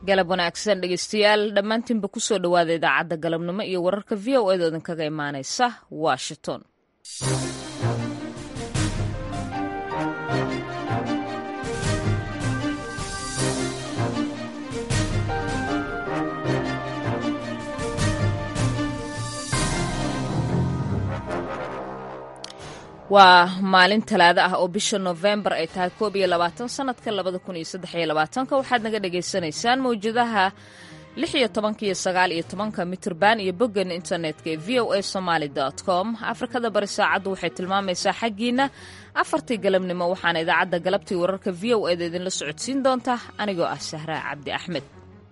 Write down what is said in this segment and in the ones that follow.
galab wanaagsan dhegeystayaal dhammaantiinba kusoo dhowaada idaacadda galabnimo iyo wararka v o edo idinkaga imaanaysa washington waa maalin talaado ah oo bisha nofembar ay tahay koob iyo labaatan sanadka labada kun iyo saddex iyo labaatanka waxaad naga dhagaysanaysaan mawjadaha lix iyo tobanka iyo sagaal iyo tobanka mitrban iyo boggeena internetka ee v o a somaali com afrikada bari saacaddu waxay tilmaamaysaa xaggiina afartii galabnimo waxaana idaacadda galabtii wararka v o eda idinla socodsiin doonta anigoo ah sahraa cabdi axmed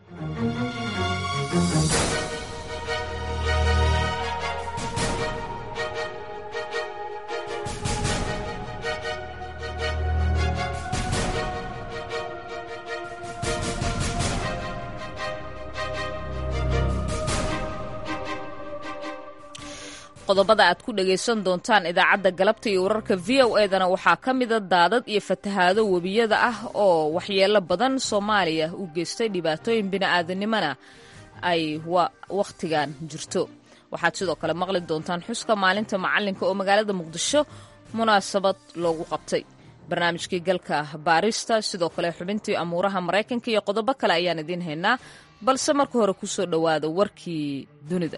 qodobada aad ku dhagaysan doontaan idaacadda galabta iyo wararka v o edana waxaa ka mida daadad iyo fatahaado webiyada ah oo waxyeelo badan soomaaliya u geystay dhibaatooyin bini'aadanimona ay wakhtigan jirto waxaad sidoo kale maqli doontaan xuska maalinta macalinka oo magaalada muqdisho munaasabad loogu qabtay barnaamijkii galka baarista sidoo kale xubintii amuuraha maraykanka iyo qodobo kale ayaan idiin haynaa balse marka hore kusoo dhowaada warkii dunida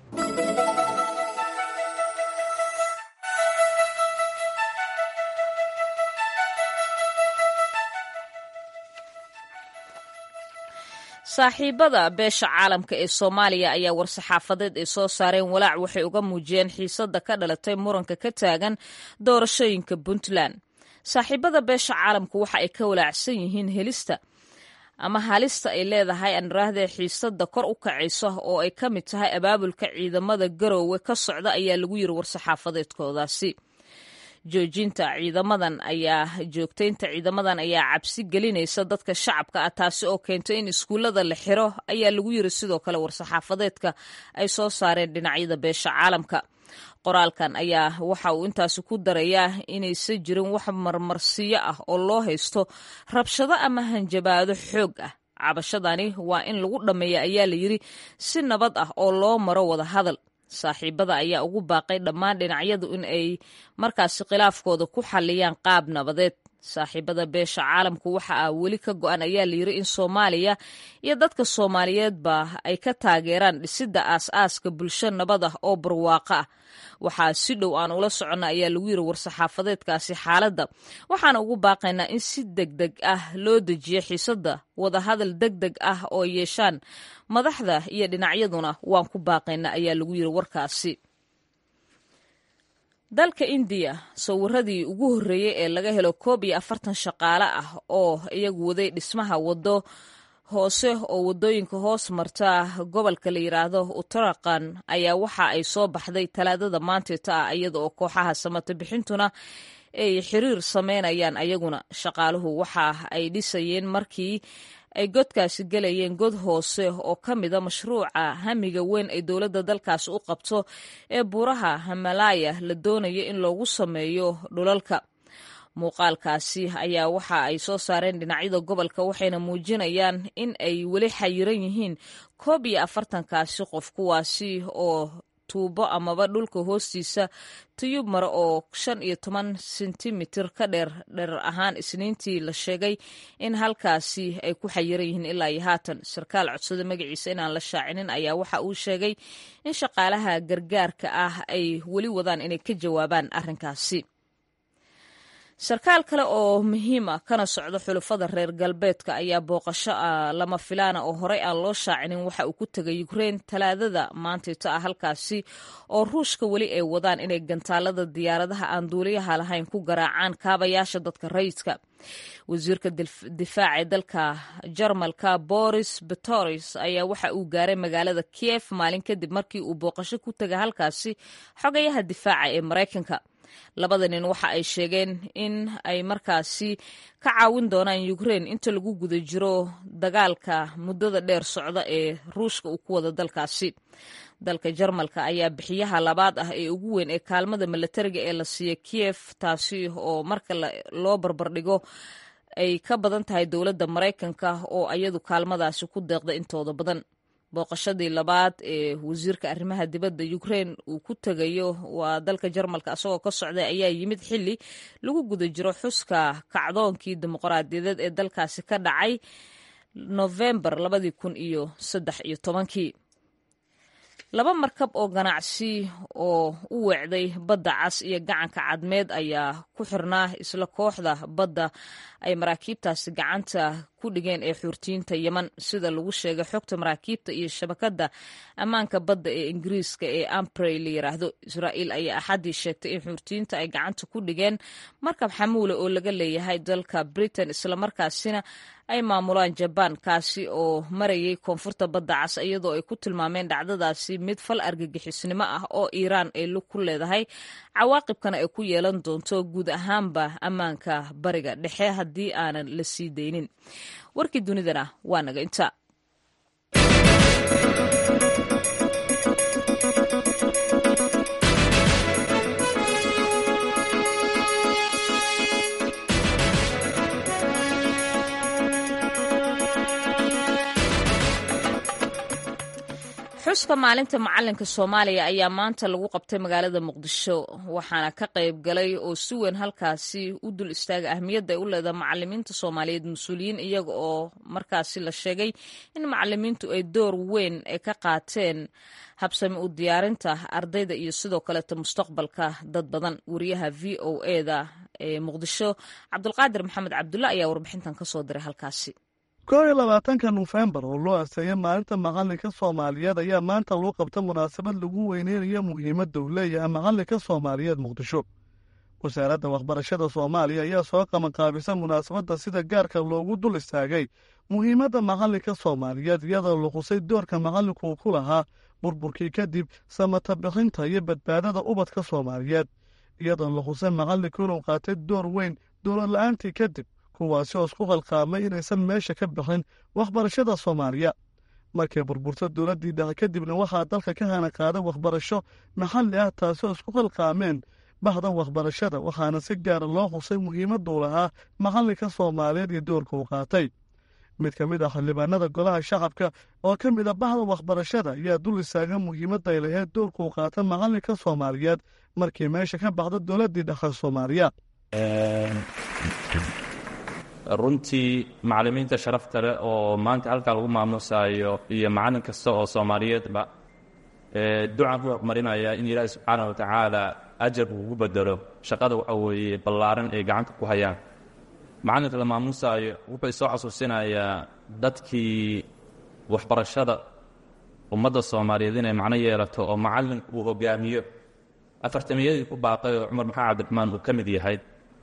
saaxiibada beesha caalamka ee soomaaliya ayaa war-saxaafadeed ay soo saareen walaac waxay uga muujiyeen xiisadda ka dhalatay muranka ka taagan doorashooyinka puntland saaxiibada beesha caalamku waxa ay ka walaacsan yihiin helista ama halista ay leedahay anraahdee xiisadda kor u kacaysa oo ay ka mid tahay abaabulka ciidamada garoowe ka socda ayaa lagu yiri war-saxaafadeedkoodaasi joojinta ciidamadan ayaa joogtaynta ciidamadan ayaa cabsi gelinaysa dadka shacabka ah taasi oo keentay in iskuullada la xiro ayaa lagu yiri sidoo kale war-saxaafadeedka ay soo saareen dhinacyada beesha caalamka qoraalkan ayaa waxa uu intaasi ku darayaa inaysan jirin wax marmarsiyo ah oo loo haysto rabshado ama hanjabaado xoog ah cabashadani waa in lagu dhammeeya ayaa la yiri si nabad ah oo loo maro wada hadal saaxiibada ayaa ugu baaqay dhammaan dhinacyadu in ay markaasi khilaafkooda ku xalliyaan qaab nabadeed saaxiibada beesha caalamku waxa ah weli ka go-an ayaa layiri in soomaaliya iyo dadka soomaaliyeedba ay ka taageeraan dhisidda aas-aaska bulsho nabad ah oo barwaaqo ah waxaa si dhow aan ula soconna ayaa lagu yiri war-saxaafadeedkaasi xaaladda waxaana ugu baaqaynaa in si deg deg ah loo dejiyo xiisadda wadahadal deg deg ah oo yeeshaan madaxda iyo dhinacyaduna waan ku baaqaynaa ayaa lagu yiri warkaasi dalka indiya sawiradii ugu horreeyey ee laga helo koob iyo afartan shaqaale ah oo iyagu waday dhismaha waddo hoose oo waddooyinka hoos marta gobolka la yidhaahdo uttarakan ayaa waxa ay soo baxday talaadada maanteeta ah iyada oo kooxaha samata bixintuna ay xiriir sameynayaan ayaguna shaqaaluhu waxa ay dhisayeen markii ay godkaasi gelayeen god hoose oo ka mida mashruuca hamiga weyn ay dowladda dalkaasi u qabto ee buuraha himalaya la doonayo in loogu sameeyo dhulalka muuqaalkaasi ayaa waxa ay soo saareen dhinacyada gobolka waxayna muujinayaan in ay weli xayiran yihiin koob iyo afartankaasi qof kuwaasi oo tuubo amaba dhulka hoostiisa tiyub mare oo shan iyo toban sentimitir ka dheer dherer ahaan isniintii la sheegay in halkaasi ay ku xayiran yihiin ilaa iyo haatan sarkaal codsada magaciisa inaan la shaacinin ayaa waxa uu sheegay in shaqaalaha gargaarka ah ay weli wadaan inay ka jawaabaan arrinkaasi sarkaal kale oo muhiima kana socdo xulufada reer galbeedka ayaa booqasho ah lama filaana oo horey aan loo shaacinin waxa uu ku tegay ukrein talaadada maantayto ah halkaasi oo ruushka weli ay wadaan inay gantaalada diyaaradaha aan duuliyaha lahayn ku garaacaan kaabayaasha dadka rayidka wasiirka difaaca ee dalka jarmalka boris betoris ayaa waxa uu gaaray magaalada kiev maalin kadib markii uu booqasho ku tegay halkaasi xogayaha difaaca ee maraykanka labada nin waxa ay sheegeen in ay markaasi ka caawin doonaan ukrein inta lagu guda jiro dagaalka muddada dheer socda ee ruushka uu ku wada dalkaasi dalka jarmalka ayaa bixiyaha labaad ah ee ugu weyn ee kaalmada milatariga ee la siiya kiev taasi oo marka loo barbardhigo ay ka badan tahay dowladda maraykanka oo ayadu kaalmadaasi ku deeqda intooda badan booqashadii labaad ee wasiirka arrimaha dibadda ukrein uu ku tegayo waa dalka jarmalka asagoo ka socday ayaa yimid xili lagu guda jiro xuska kacdoonkii dimuqraadiyadeed ee dalkaasi ka dhacay nofembar labadii kun iyo saddex iyo tobankii laba markab oo ganacsi oo u weecday badda cas iyo gacanka cadmeed ayaa ku xirnaa isla kooxda badda ay maraakiibtaasi gacanta ku dhigeen ee xuurtiyiinta yeman sida lagu sheegay xogta maraakiibta iyo shabakadda ammaanka badda ee ingiriiska ee ambrey la yiraahdo israa'iil ayaa axaddii sheegtay in xuurtiyiinta ay gacanta ku dhigeen markab xamuule oo laga leeyahay dalka britain islamarkaasina ay maamulaan jabaan kaasi oo marayay koonfurta badda cas iyadoo ay ku tilmaameen dhacdadaasi mid fal argagixisnimo ah oo iiraan ay lug ku leedahay cawaaqibkana ay ku yeelan doonto guud ahaanba ammaanka bariga dhexe haddii aanan la sii daynin warkii dunidana waa naga inta xuska maalinta macalinka soomaaliya ayaa maanta lagu qabtay magaalada muqdisho waxaana ka qayb galay oo si weyn halkaasi u dul istaaga ahmiyadda ay u leedahay macalimiinta soomaaliyeed mas-uuliyiin iyaga oo markaasi la sheegay in macalimiintu ay door weyn ay ka qaateen habsami u diyaarinta ardayda iyo sidoo kaleeta mustaqbalka dad badan wariyaha v o eda ee muqdisho cabdulqaadir maxamed cabdulla ayaa warbixintan kasoo diray halkaasi koob iyo labaatanka nofembar oo loo asteeyay maalinta macalinka soomaaliyeed ayaa maanta loo qabta munaasabad lagu weyneynayo muhiimadda uu leeyahay macalinka soomaaliyeed muqdisho wasaaradda waxbarashada soomaaliya ayaa soo qabanqaabisa munaasabadda sida gaarka loogu dul istaagay muhiimadda macalinka soomaaliyeed iyadoo la qusay doorka macalinku uu ku lahaa burburkii kadib samata bixinta iyo badbaadada ubadka soomaaliyeed iyadoo la qusay macalinku inuu qaatay door weyn dowlad la-aantii kadib kuwaasi oo isku qalqaamay inaysan meesha ka bixin waxbarashada soomaaliya markay burburto dowladdii dhexe kadibna waxaa dalka ka hana qaaday waxbarasho maxalli ah taasi oo isku qalqaameen bahda waxbarashada waxaana si gaara loo xusay muhiimaduu lahaa macalinka soomaaliyeed iyo doorka uu qaatay mid ka mid ah xildhibaanada golaha shacabka oo ka mid a bahda waxbarashada ayaa dul istaaga muhiimadda ay lahayd doorka uu qaata macalinka soomaaliyeed markii meesha ka baxda dowladdii dhexe soomaaliya runtii macalimiinta sharafta leh oo maanta halkaa lagu maamuusaayo iyo macallin kasta oo soomaaliyeedba ducan ku horumarinaya in ilaahi subxaana wa tacaala ajar uu ugu bedelo shaqada waxa weeye ballaaran ay gacanta ku hayaan macallinka la maamuusaayo wuxuu isoo xasuusinayaa dadkii waxbarashada ummadda soomaaliyeed inay macno yeelato oo macallinku uu hogaamiyo afartamiyadii ku baaqay oo cumar maxamed cabdiraxmaan uu ka mid yahay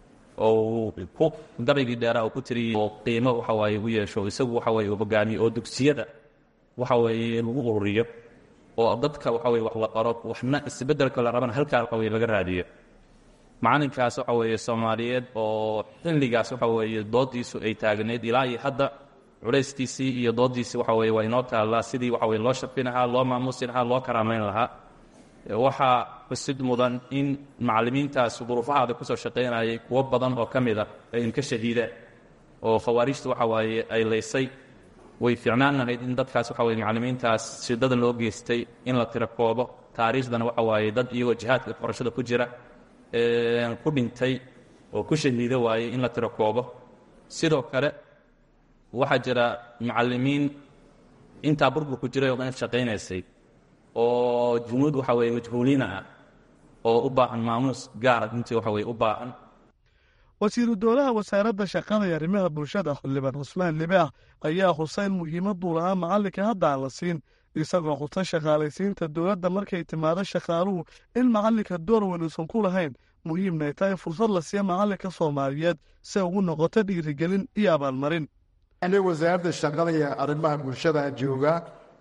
oo ku gabaygii dheeraa uu ku tiriyey oo qiimo waxa waaye u yeesho isagu waxa weye uu hogaamiyo oo dugsiyada waxa weeye lagu ururiyo oo dadka waxa weye wax la qaro waxna isbeddelka la rabana halkaa waxa weye laga raadiyo macallinkaas waxa weeye soomaaliyeed oo xilligaas waxa weeye doodiisu ay taagneyd ilaa iyo hadda culayskiisii iyo doodiisii waxa weye waa inoo taallaa sidii waxa weye loo sharfi lahaa loo maamuusi lahaa loo karaamayn lahaa waxaa xusid mudan in macallimiintaas duruufahaada kusoo shaqaynayay kuwo badan oo ka mid a ay inka shahiideen oo khawaarijta waxa waaye ay laysay way fiicnaan lahayd in dadkaas waxa weye macallimiintaas shidada loo geystay in la tiro koobo taariikhdana waxa waaye dad iyagoo jihaadka waxbarashada ku jira ku dhintay oo ku shahiida waaye in la tiro koobo sidoo kale waxaa jira macallimiin intaa burburku jiray oo dhan shaqaynaysay oo jumuud waxa weye majhuuliina ah oo u baahan maamuus gaara intii waxa weye u baahan wasiiru dowlaha wasaaradda shaqada iyo arrimaha bulshada xildhibaan cusmaan libaax ayaa xuseyn muhiimaduu lahaa macallinka hadda aan la siin isagoo xusa shaqaalaysiinta dowladda markay timaado shaqaaluhu in macallinka door weyn uusan ku lahayn muhiimnay tahay fursad la siiya macallinka soomaaliyeed si ugu noqoto dhiirigelin iyo abaalmarin wasaaradda shaqada iyo arrimaha bulshada jooga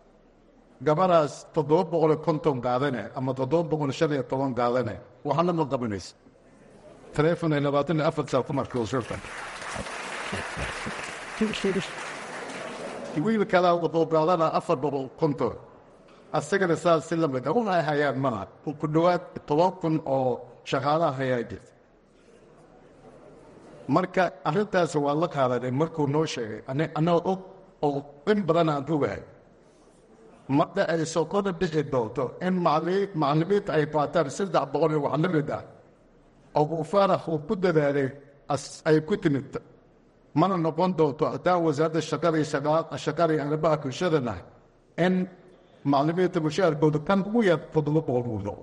gabadhaas toddoba boqol iyo konton qaadane ama toddoba boqol shan iyo toban qaadane waxna ma qabanaysa taleefon ay labaatan iyo afar saa ku markay usurta wiil kalaa wuxuu qaadana afar boqol konton asagana saas si lamid a waxay hayaan malaha ku dhowaad toban kun oo shaqaalaha hayaa jirta marka arrintaas waa la qaadanay markuu noo sheegay annagoo og oo in badan aan ogahay marka ay sokoda bixi doonto in macallimiinta ay qaataan saddex boqol iyo wax la mid ah oo uu faarax uu ku dadaalay ay ku timid mana noqon doonto haddaan wasaaradda shaqada iyo shaqada iyo arrimaha bulshadana in macallimiinta mushaharkooda kan ugu yar toddoba boqol uu noqdo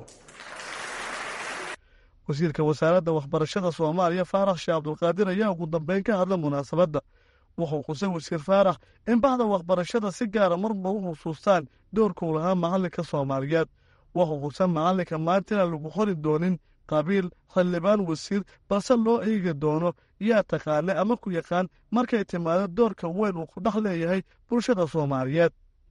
wasiirka wasaaradda waxbarashada soomaaliya faarax sheekh cabdulqaadir ayaa ugu dambeyn ka hadla munaasabadda wuxuu xusay wasiir faarax in bahda waxbarashada si gaara marba u xusuustaan doorkuu lahaa macallinka soomaaliyeed wuxuu xusan macallinka maanta inaan lagu qori doonin qabiil xildhibaan wasiir balse loo eegi doono yaa taqaane ama ku yaqaan markay timaado doorka weyn uu ku dhex leeyahay bulshada soomaaliyeed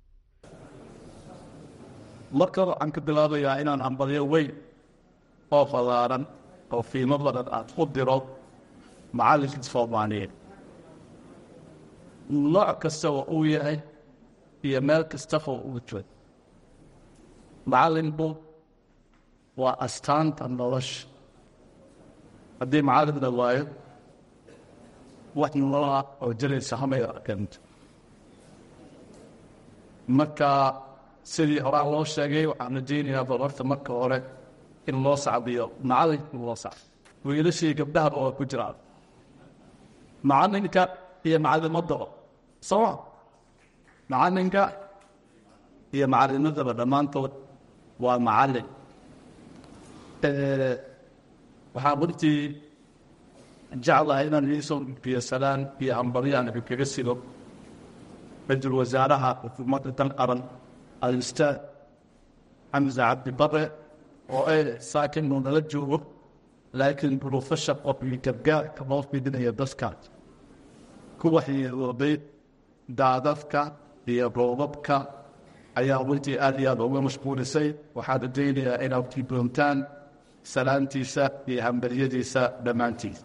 marka waxaan ka bilaabayaa inaan hambalyo weyn oo fallaaran oo fiimo badan aad ku diro macallinka soomaaliyeed nooc kasta oo uu yahay iyo meel kastaba uu joogo macallinku waa astaanta nolosha haddii macallin la waayo wax nolola oo jiraysa hamay arkanta marka sidii horaa loo sheegay waxaan rajaynayaa barorta marka hore in loo sacbiyo macallinka loo sacbo wiilashii gabdhahaba waa ku jiraan macallinka iyo macallimadaba soo macallinka iyo macallimadaba dhammaantood waa macallin waxaan runtii jeclahay inaan iisoo gudbiyo salaan iyo hambaryaan kaga sido ra-iisul wasaaraha xukuumadda dan qaran al-ustaad xamse cabdi bare oo ay saakin uu nala joogo laakiin profession of gargaarka loo fidinayo dadkaas kuwa xiyoobay daadadka iyo roobabka ayaa runtii aad iyo aad uga mashquulisay waxaan rajaynayaa inaad tidoontaan salaantiisa iyo hambaryadiisa dhammaantiisa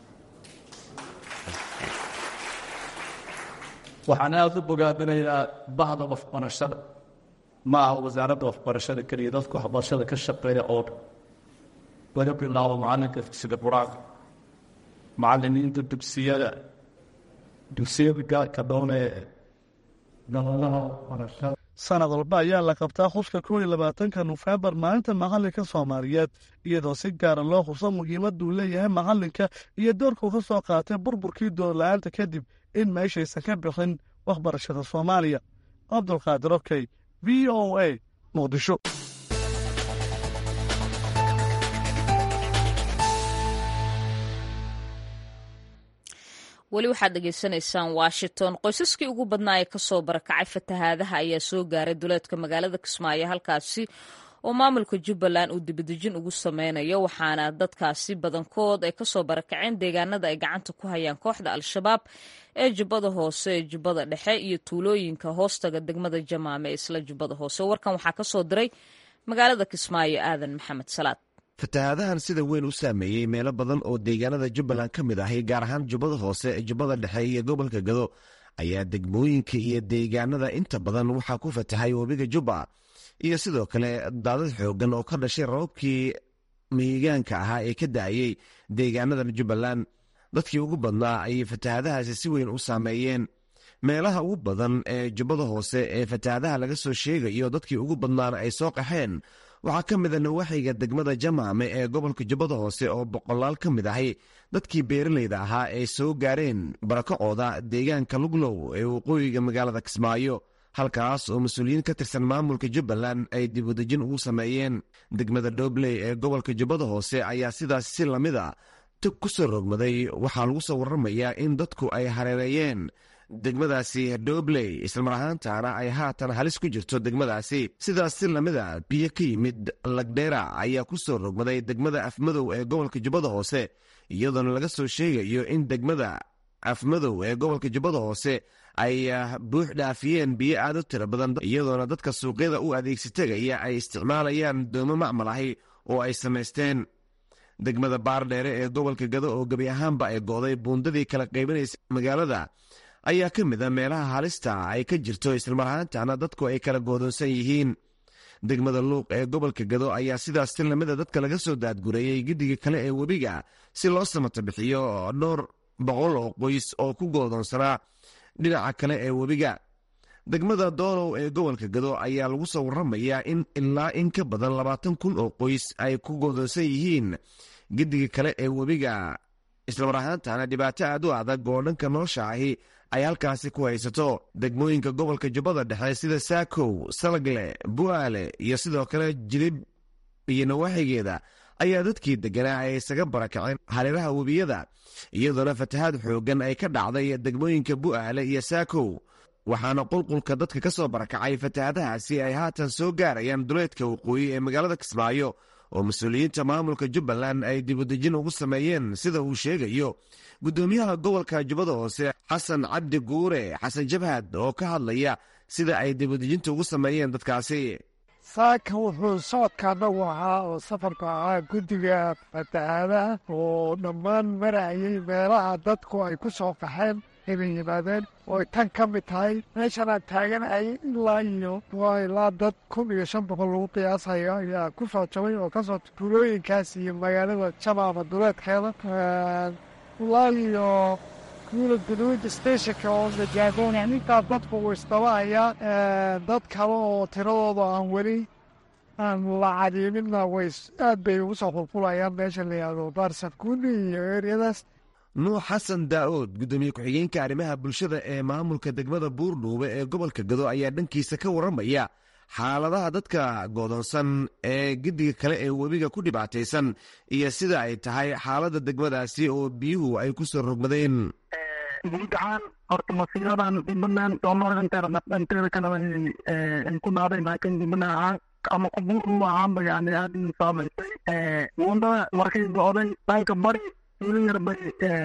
waxaan aada u bogaadinayaa bahda waxbarashada ma aha wasaaradda waxbarashada keliya dadka waxbarashada ka shaqeeya oo dhan laga bilaabo macalinka dugsiga qur-aanka macalimiinta dugsiyada dugsiyada gaarka doonee gabadaha waxbarashada sanad walba ayaa la qabtaa xuska kow iyo labaatanka nofembar maalinta macallinka soomaaliyeed iyadoo si gaara loo xuso muhiimaduu leeyahay macallinka iyo doorkuu ka soo qaatay burburkii doorla-aanta kadib in meeshaysan ka bixin waxbarashada soomaaliya cabdulqaadir okey v o a muqdisho weli waxaad dhegaysanaysaan washington qoysaskii ugu badnaa ee kasoo barakacay fatahaadaha ayaa soo gaaray duleedka magaalada kismaayo halkaasi oo maamulka jubbaland uu dibadejin ugu sameynayo waxaana dadkaasi badankood ay kasoo barakaceen deegaanada ay gacanta ku hayaan kooxda al-shabaab ee jubbada hoose ee jubbada dhexe iyo tuulooyinka hoostaga degmada jamaame ee isla jubbada hoose warkan waxaa kasoo diray magaalada kismaayo aadan maxamed salaad fatahaadahan sida weyn u saameeyey meelo badan oo deegaanada jubbaland ka mid ahi gaar ahaan jubbada hoose jubbada dhexe iyo gobolka gado ayaa degmooyinka iyo deegaanada inta badan waxaa ku fatahay webiga jubba iyo sidoo kale daadad xoogan oo ka dhashay rababkii mihigaanka ahaa ee ka da'ayey deegaanadan jubbaland dadkii ugu badnaa ayay fatahaadahaasi si weyn u saameeyeen meelaha ugu badan ee jubbada hoose ee fatahaadaha laga soo sheegayo dadkii ugu badnaana ay soo qaxeen waxaa ka mid a nawaaxiga degmada jamaame ee gobolka jubbada hoose oo boqolaal ka mid ahi dadkii beeralayda ahaa ay soo gaareen barakacooda deegaanka luglow ee waqooyiga magaalada kismaayo halkaas oo mas-uuliyiin ka tirsan maamulka jubbaland ay dibudejin ugu sameeyeen degmada dhobley ee gobolka jubbada hoose ayaa sidaas si lamid a tug ku soo rogmaday waxaa lagu soo warramayaa in dadku ay hareereeyeen degmadaasi dhobley islamar ahaantaana ay haatan halis ku jirto degmadaasi sidaas si lamida biyo ka yimid lagdheera ayaa ku soo rogmaday degmada afmadow ee gobolka jubbada hoose iyadoona laga soo sheegayo in degmada afmadow ee gobolka jubbada hoose ay buux dhaafiyeen biyo aad u tiro badan iyadoona dadka suuqyada u adeegsatagaya ay isticmaalayaan doomo macmal ahi oo ay samaysteen degmada baardheere ee gobolka gado oo gebi ahaanba ay go'day buundadii kala qaybinaysa magaalada ayaa ka mid a meelaha halista ay ka jirto islamar ahaantana dadku ay kala goodoonsan yihiin degmada luuq ee gobolka gado ayaa sidaas si lamida dadka laga soo daadgureeyey giddiga kale ee webiga si loo samata bixiyo dhowr boqol oo qoys oo ku goodoonsanaa dhinaca kale ee webiga degmada doolow ee gobolka gado ayaa lagu soo waramayaa in ilaa in ka badan labaatan kun oo qoys ay ku goodoonsan yihiin gediga kale ee webiga islamar ahaantana dhibaato aad u adag oo dhanka nolosha ahi ay halkaasi ku haysato degmooyinka gobolka jubbada dhexe sida saakow salagle bu'aale iyo sidoo kale jilib iyo nawaaxigeeda ayaa dadkii degganaa ay isaga barakaceen hareeraha webiyada iyadoona fatahaad xooggan ay ka dhacday degmooyinka bu'aale iyo saakow waxaana qulqulka dadka ka soo barakacay fatahaadahaasi ay haatan soo gaarayaan duleedka waqooyi ee magaalada kismaayo oo mas-uuliyiinta maamulka jubbaland ay dibudejin ugu sameeyeen sida uu sheegayo guddoomiyaha gobolka jubbada hoose xasan cabdi guure xasan jabhad oo ka hadlaya sida ay dibudejinta ugu sameeyeen dadkaasi saaka wuxuu socodka anagu ahaa oo safarku ahaa guddiga fatahaadaha oo dhammaan marayay meelaha dadku ay ku soo qaxeen inay yimaadeen ooy tan ka mid tahay meeshan aan taaganahay ilaa iyo waa ilaa dad kun iyo shan boqol lagu qiyaasayo ayaa ku soo jabay oo kasoo tuulooyinkaas iyo magaalada jamaama duleedkeeda ilaa iyo kuula guduuda stationka oo najaagoona intaa dadku uu isdabahaya dad kale oo tiradooda aan weli aan la cadiiminna way aad bay ugu soo qulqulayaan meesha la yihahdo baarsankuuni iyo eryadaas nuux xasan daa'ood guddoomiye ku-xigeenka arrimaha bulshada ee maamulka degmada buurdhuube ee gobolka gado ayaa dhankiisa ka warramaya xaaladaha dadka goodoonsan ee gediga kale ee webiga ku dhibaataysan iyo sida ay tahay xaaladda degmadaasi oo biyuhu ay ku soo rogmadeen guud ahaan horta masiiradan jubbaland soomaalinteeda kale ay ku dhaaday laakiin jubbaland ahaan ama kubuurma ahaanba yani aad u saamaysay wundada markay go'day dhanka bari yar bay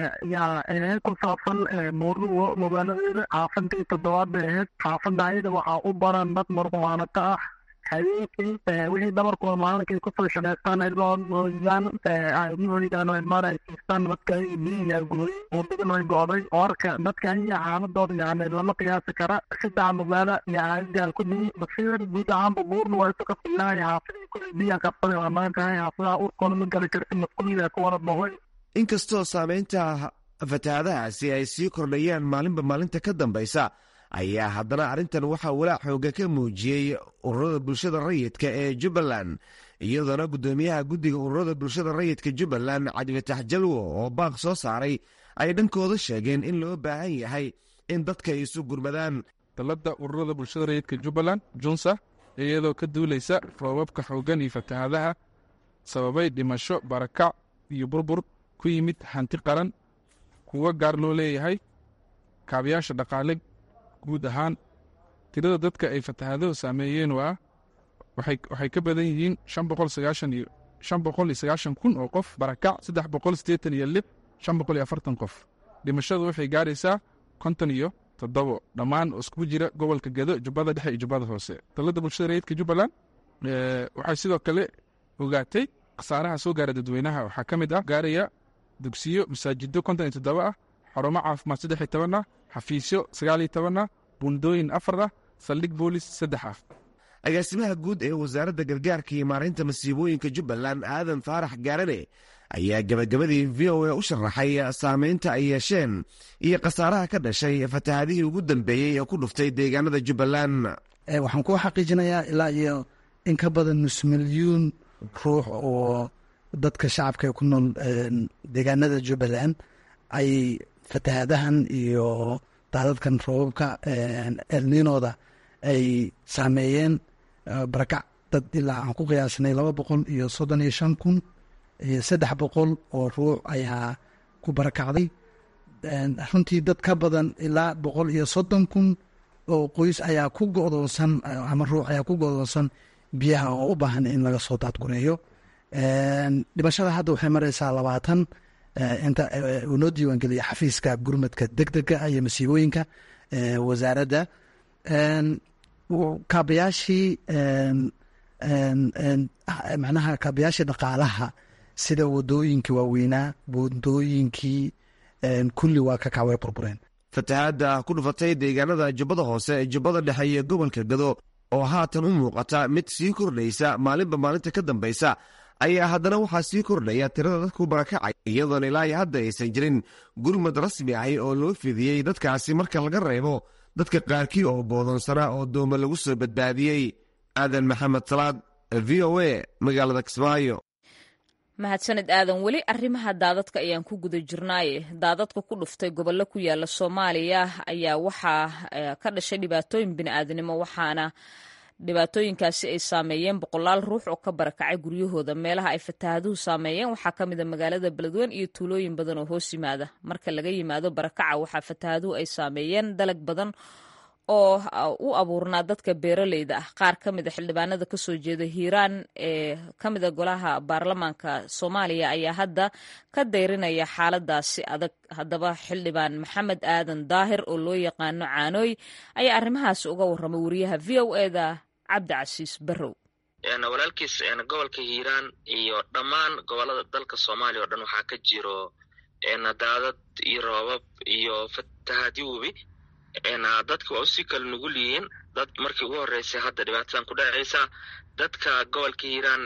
yaa ku saabsan moorugo magaaladeeda xaafadii toddobaad bay ahayd xaafadda ayada waxaa u baran dad marqumaanata ah habeenkii wixii dhabarkooda maalinkay kusoo shaqaystaan ilmoodaan maara ay siistaan dadka biyaa gooyey waddadan way go'day warka dadka aya xaaladooda yani lama qiyaasi kara saddex magaalo yaa gaal ku dhigi basiir guud ahaanba buurna waa isu kafilahay xaafadii kulli biyaa qabsaday waa maantahay xaafadaha urkoona ma gali karti maskuulida ku wada boqoy inkastoo saamaynta fatahaadahaasi ay sii kordhayaan maalinba maalinta ka dambaysa ayaa haddana arrintan waxaa walaac xooga ka muujiyey ururada bulshada rayidka ee jubbaland iyadoona guddoomiyaha guddiga ururada bulshada rayidka jubbaland cabdifatax jalwo oo baaq soo saaray ay dhankooda sheegeen in loo baahan yahay in dadka ay isu gurmadaan dalladda ururada bulshada rayidka jubbaland junsa iyadoo ka duulaysa roobabka xooggan iyo fatahaadaha sababay dhimasho barakac iyo burbur ku yimid hanti qaran kuwa gaar loo leeyahay kaabayaasha dhaqaale guud ahaan tirada dadka ay fatahaaduhu saameeyeen waa waxay ka badan yihiin shan boqol sagaashan iyo shan boqol iyo sagaashan kun oo qof barakac saddex boqol siddeetan iyo lix shan boqol iyo afartan qof dhimashadu waxay gaaraysaa konton iyo toddobo dhammaan oo iskugu jira gobolka gedo jubbada dhexe iyo jubbada hoose dalladda bulshada rayidka jubbaland waxay sidoo kale ogaatay khasaaraha soo gaara dadweynaha waxaa ka mid ah gaaraya dugsiyo masaajido konton iyo toddoba ah xarumo caafimaad saddex iyo toban ah xafiisyo sagaal iyo toban ah bundooyin afar ah saldhig boolis saddex ah agaasimaha guud ee wasaaradda gargaarka iyo maaraynta masiibooyinka jubbaland aadan faarax gaarane ayaa gabagabadii v o a u sharaxay saameynta ay yeesheen iyo khasaaraha ka dhashay fatahaadihii ugu dambeeyey ee ku dhuftay deegaanada jubbaland waxaan ku xaqiijinayaa ilaa iyo in ka badan nus milyuun ruux oo dadka shacabka ku nool deegaanada jubbaland ay fatahaadahan iyo daadadkan roobabka elninooda ay saameeyeen barakac dad ilaa aan ku qiyaasnay laba boqol iyo soddon iyo shan kun iyo saddex boqol oo ruux ayaa ku barakacday runtii dad ka badan ilaa boqol iyo soddon kun oo qoys ayaa ku godoonsan ama ruux ayaa ku godoonsan biyaha oo u baahan in laga soo daadgureeyo dhimashada hadda waxay mareysaa labaatan inta uu noo diiwaangeliya xafiiska gurmadka deg dega iyo masiibooyinka wasaaradda kaabayaashii macnaha kaabayaashii dhaqaalaha sida wadooyinkii waaweynaa wadooyinkii kulli waa ka kacway burbureen fatahaadda ku dhufatay deegaanada jubbada hoose ee jubbada dhexe iyo gobolka gado oo haatan u muuqata mid sii kordhaysa maalinba maalinta ka dambaysa ayaa haddana waxaa sii kordhaya tirada dadku barakacay iyadoona ilaa iyo hadda aysan jirin gurmad rasmi ahi oo loo fidiyey dadkaasi marka laga reebo dadka qaarkii oo boodonsanaa oo dooma lagu soo badbaadiyey aadan maxamed salaad v o a magaalada kismaayo mahadsaned aadan weli arrimaha daadadka ayaan ku guda jirnaaye daadadka ku dhuftay gobollo ku yaala soomaaliya ayaa waxaa ka dhashay dhibaatooyin bini'aadanimo waxaana dhibaatooyinkaasi ay saameeyeen boqolaal ruux oo ka barakacay guryahooda meelaha ay fataahaduhu saameeyeen waxaa ka mid a magaalada beledweyne iyo tuulooyin badan oo hoos yimaada marka laga yimaado barakaca waxaa fataahaduhu ay saameeyeen dalag badan oo u abuurnaa dadka beeraleyda ah qaar ka mid a xildhibaanada kasoo jeeda hiiraan ee ka mid a golaha baarlamaanka soomaaliya ayaa hadda ka dayrinaya xaaladaasi adag haddaba xildhibaan maxamed aadan daahir oo loo yaqaano caanooy ayaa arrimahaasi uga warramay wariyaha v o eda cabdicasiis barrow walaalkiis gobolka hiiraan iyo dhammaan gobolada dalka soomaaliya oo dhan waxaa ka jiro daadad iyo roobab iyo fatahaadyo webi dadka waa usii kala nugul yihiin dad markii ugu horreysay hadda dhibaatadan ku dhacaysa dadka gobolka hiiraan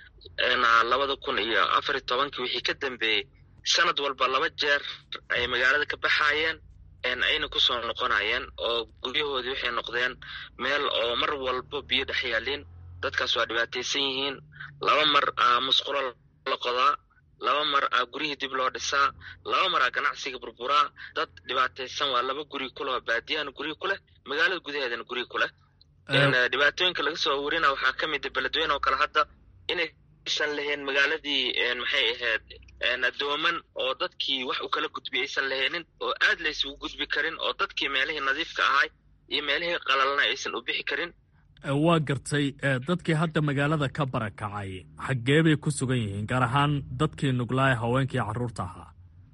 labada kun iyo afar iyo tobankii wixii ka dambeeyey sanad walba laba jeer ay magaalada ka baxaayeen ayna kusoo noqonayeen oo guryahoodii waxay noqdeen meel oo mar walba biyo dhex yaalin dadkaas waa dhibaataysan yihiin laba mar aa musqulo la qodaa laba mar aa guryihii dib loo dhisaa laba mar aa ganacsiga burburaa dad dhibaataysan waa laba guri kuleh oo baadiyahana guryi ku leh magaalada gudaheedana guryi ku leh dhibaatooyinka laga soo warina waxaa ka mid a beledweyne oo kale hadda inaysan lahayn magaaladii maxay ahayd dooman oo dadkii wax u kala gudbi aysan lahaynin oo aad laysugu gudbi karin oo dadkii meelihii nadiifka ahay iyo meelihii qalalna aysan u bixi karin waa gartay dadkii hadda magaalada ka barakacay xaggee bay ku sugan yihiin gaar ahaan dadkii nuglaaya haweenkii carruurta ahaa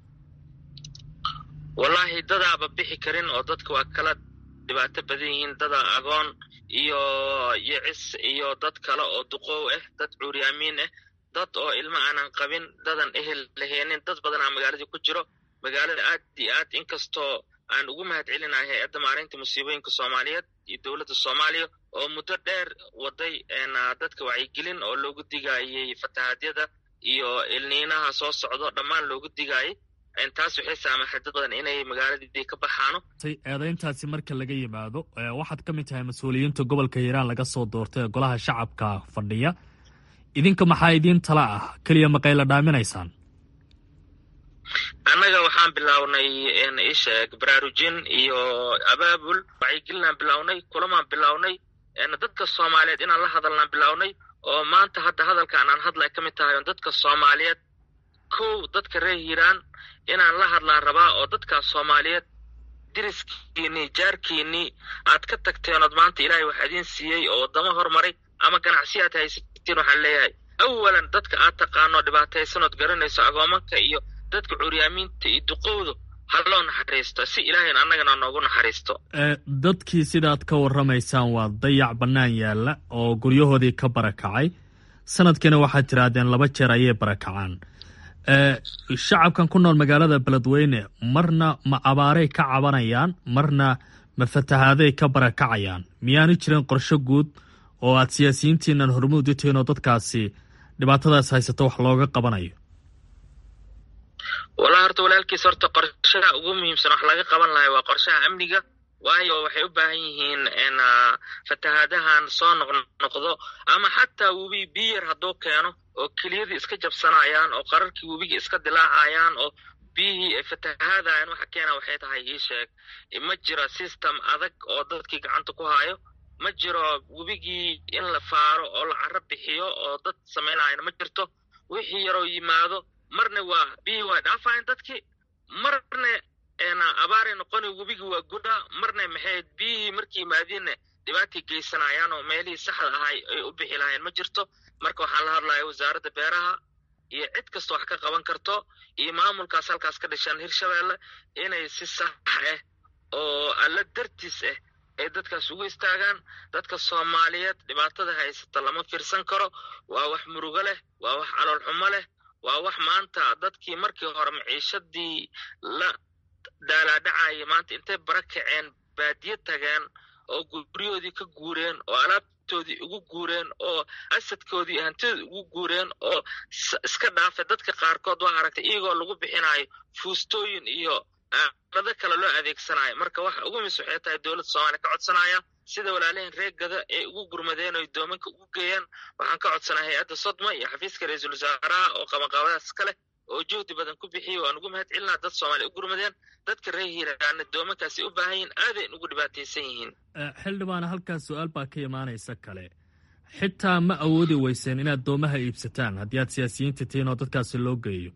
wallaahi dadaaba bixi karin oo dadka waa kala dhibaato badan yihiin dada agoon iyo yicis iyo dad kale oo duqoow ah dad cuuryaamiin ah dad oo ilmo aanan qabin dadan ehel laheenin dad badanaa magaaladii ku jiro magaalada aad iyo aad inkastoo aan ugu mahad celinahay hay-adda maareynta musiibooyinka soomaaliyeed iyo dowladda soomaaliya oo muddo dheer waday dadka wacyigelin oo loogu digaayey fatahaadyada iyo ilniinaha soo socdo dhammaan loogu digaayey taas waxay saamaxay dad badan inay magaaladii ka baxaano eedayntaasi marka laga yimaado waxaad ka mid tahay mas-uuliyiinta gobolka hiiraan laga soo doortay ee golaha shacabka fadhiya idinka maxaa idiin tala ah keliya maqayla dhaaminaysaan annaga waxaan bilownay isheeg baraarujin iyo abaabul wacyigelinaan bilownay kulamaan bilownay dadka soomaaliyeed inaan la hadalnaan bilownay oo maanta hadda hadalkaan aan hadlay ka mid tahay on dadka soomaaliyeed kow dadka reer hiiraan inaan la hadlaan rabaa oo dadkaas soomaaliyeed diriskiinii jaarkiinii aad ka tagteen ood maanta ilaahay wax idiin siiyey oo waddamo hormaray ama ganacsi aad haysatiin waxaan leeyahay awalan dadka aad taqaano dhibaataysanood garanayso agoomanka iyo dadka curyaamiinta iyo duqowdu ha loo naxariisto si ilaahayn annagana noogu naxariisto dadkii sidaad ka warramaysaan waa dayac bannaan yaalla oo guryahoodii ka barakacay sanadkiina waxaad tihaahdeen laba jeer ayay barakacaan shacabkan ku nool magaalada beledweyne marna ma abaaray ka cabanayaan marna ma fatahaaday ka barakacayaan miyaanu jirin qorsho guud oo aad siyaasiyiintiinan hormuud u tihiin oo dadkaasi dhibaatadaas haysato wax looga qabanayo walaa horta walaalkiis horta qorshaha ugu muhiimsan wax laga qaban lahay waa qorshaha amniga waayo waxay u baahan yihiin fatahaadahan soo noqnoqdo ama xataa webi biyar hadduu keeno oo keliyadii iska jabsanayaan oo qararkii webigii iska dilaacayaan oo biyihii ay fatahaadayan waxa keena waxay tahay ii sheeg ma jiro system adag oo dadkii gacanta ku hayo ma jiro webigii in la faaro oo la caro bixiyo oo dad samaynayana ma jirto wixii yaroo yimaado marna waa biyihii waa dhaafayan dadkii marna abaaray noqoni webigii waa gudha marna maxay biyihii markii yimaadiinna dhibaatay geysanayaan oo meelihii saxda ahay ay u bixi lahayn ma jirto marka waxaan la hadlaya wasaaradda beeraha iyo cid kasta wax ka qaban karto iyo maamulkaas halkaas ka dhishaan hirshabeelle inay si sax ah oo alla dartiis ah ay dadkaas ugu istaagaan dadka soomaaliyeed dhibaatada haysata lama fiirsan karo waa wax murugo leh waa wax calool xumo leh waa wax maanta dadkii markii hore maciishadii la daalaadhacaya maanta intay bara kaceen baadiye tageen oo guryahoodii ka guureen oo alaabtoodii ugu guureen oo asadkoodii iyo hantidoodii ugu guureen oo iska dhaafa dadka qaarkood waa aragtay iyagoo lagu bixinayo fuustooyin iyo aalado kale loo adeegsanayo marka waxa ugu mis waxay tahay dowladda soomaaliya ka codsanaya sida walaalihin reer gada ay ugu gurmadeen oo doomanka ugu geeyaan waxaan ka codsanaa hay-adda sodma iyo xafiiska ra-iisul wasaaraha oo qabanqaabadaas ka leh oo juhdi badan ku bixiyey waan ugu mahad celinaa dad soomaaliya u gurmadeen dadka reer hiiraana doomankaasi u baahan yihin aadayn ugu dhibaataysan yihiin xildhibaana halkaas su-aal baa ka imaanaysa kale xitaa ma awoodi weyseen inaad doomaha iibsataan haddii aad siyaasiyiinta tihiin oo dadkaasi loo geeyo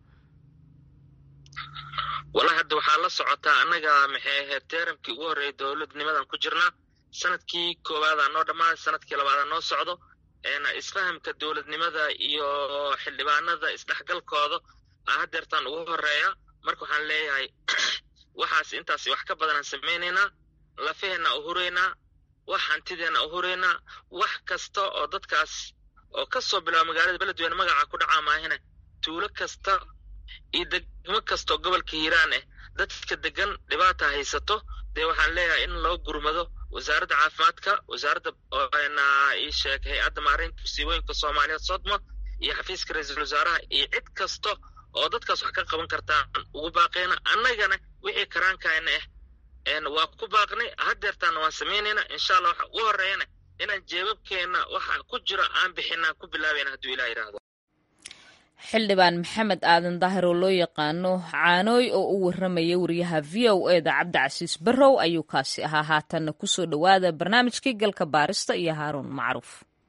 wallahi hadda waxaa la socotaa annaga maxay ahayd teeramkii ugu horreeyay dowladnimadan ku jirnaa sanadkii koobaadaa noo dhammaaday sanadkii labaadaa noo socdo isfahamka dowladnimada iyo xildhibaanada isdhexgalkooda hadeertaan ugu horeeya marka waxaan leeyahay waxaas intaas wax ka badanaan samaynaynaa lafaheenna u huraynaa wax hantideenna u huraynaa wax kasta oo dadkaas oo ka soo bilaaba magaalada beledweyne magaca ku dhacaa maahine tuulo kasta iyo degmo kastaoo gobolka hiiraan ah dadka degan dhibaata haysato dee waxaan leeyahay in loo gurmado wasaaradda caafimaadka wasaaradda ii sheeg hay-adda maareynta musiibooyinka soomaaliyeed sodma iyo xafiiska ra-iisul wasaaraha iyo cid kasta oo dadkaas wax ka qaban kartaan ugu baaqeyna annagana wixii karaankayna ah waa ku baaqnay hadeertaana waan samaynayna insha allah waxa ugu horeeyana inaan jeebabkeenna waxa ku jira aan bixinaan ku bilaabayna hadduu ilah yidhaahdo xildhibaan maxamed aadan daahir oo loo yaqaano caanooy oo u warramaya wariyaha v o eda cabdicasiis barrow ayuu kaasi ahaa haatanna kusoo dhowaada barnaamijkii galka baarista iyo haaruun macruuf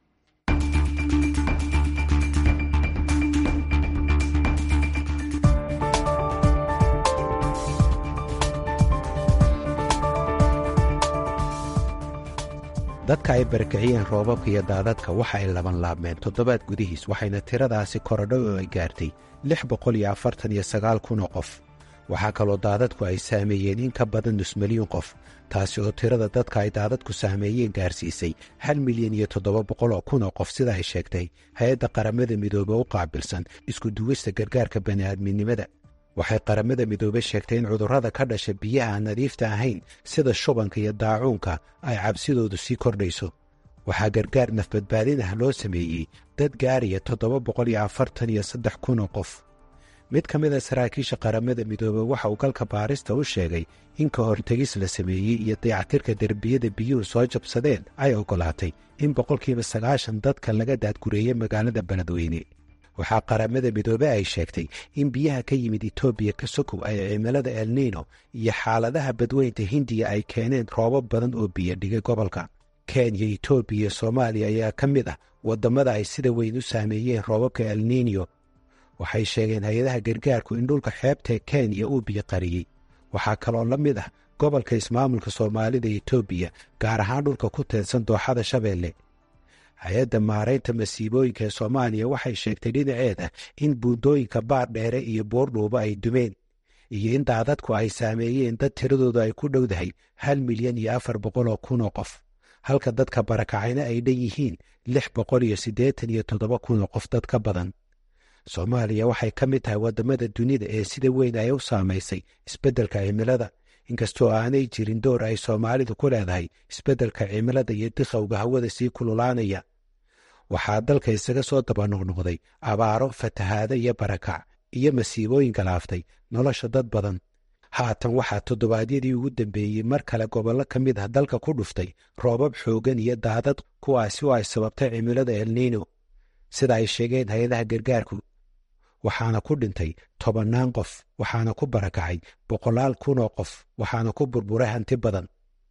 dadka ay barakiciyeen roobabka iyo daadadka waxa ay laban laabmeen toddobaad gudihiis waxayna tiradaasi korodho oo ay gaartay lix boqol iyo afartan iyo sagaal kun oo qof waxaa kaloo daadadku ay saameeyeen in ka badan nus milyuun qof taasi oo tirada dadka ay daadadku saameeyeen gaarsiisay hal milyan iyo toddoba boqol oo kun oo qof sida ay sheegtay hay-adda qaramada midoobe u qaabilsan isku duwista gargaarka bani'aadminimada waxay qaramada midoobe sheegtay in cudurrada ka dhasha biyaha aan nadiifta ahayn sida shubanka iyo daacuunka ay cabsidoodu sii kordhayso waxaa gargaar nafbadbaadin ah loo sameeyey dad gaaraya toddoba boqol iyo afartan iyo saddex kun oo qof mid ka mida saraakiisha qaramada midoobe waxa uu galka baarista u sheegay in ka hortegis la sameeyey iyo dayactirka derbiyada biyuhu soo jabsadeen ay oggolaatay in boqolkiiba sagaashan dadka laga daadgureeyey magaalada beledweyne waxaa qaramada midoobe ay sheegtay in biyaha ka yimid etoobiya ka sokow ay cimilada elnino iyo xaaladaha badweynta hindiya ay keeneen roobab badan oo biyo dhigay gobolka kenya etoobiya iyo soomaaliya ayaa ka mid ah waddamada ay sida weyn u saameeyeen roobabka elnino waxay sheegeen hay-adaha gargaarku in dhulka xeebtae kenya uu biyo qariyey waxaa kaloo la mid ah gobolka ismaamulka soomaalida etoobiya gaar ahaan dhulka ku teedsan dooxada shabeelle hay-adda maaraynta masiibooyinka ee soomaaliya waxay sheegtay dhinaceeda in buundooyinka baar dheere iyo buurdhuuba ay dumeen iyo in daadadku ay saameeyeen dad tiradoodu ay ku dhowdahay hal milyan iyo afar boqol oo kun oo qof halka dadka barakacayna ay dhan yihiin lix boqol iyo siddeetan iyo toddoba kun oo qof dad ka badan soomaaliya waxay ka mid tahay waddamada dunida ee sida weyn ay u saamaysay isbeddelka cimilada inkastoo aanay jirin door ay soomaalidu ku leedahay isbeddelka cimilada iyo dikhowga hawada sii kululaanaya waxaa dalka isaga soo dabanoqnoqday abaaro fatahaado iyo barakac iyo masiibooyin galaaftay nolosha dad badan haatan waxaa toddobaadyadii ugu dambeeyey mar kale gobollo ka mid ah dalka ku dhuftay roobab xooggan iyo daadad kuwaasi oo ay sababtay cimilada elnino sida ay sheegeen hay-adaha gargaarku waxaana ku dhintay tobannaan qof waxaana ku barakacay boqolaal kun oo qof waxaana ku burburay hanti badan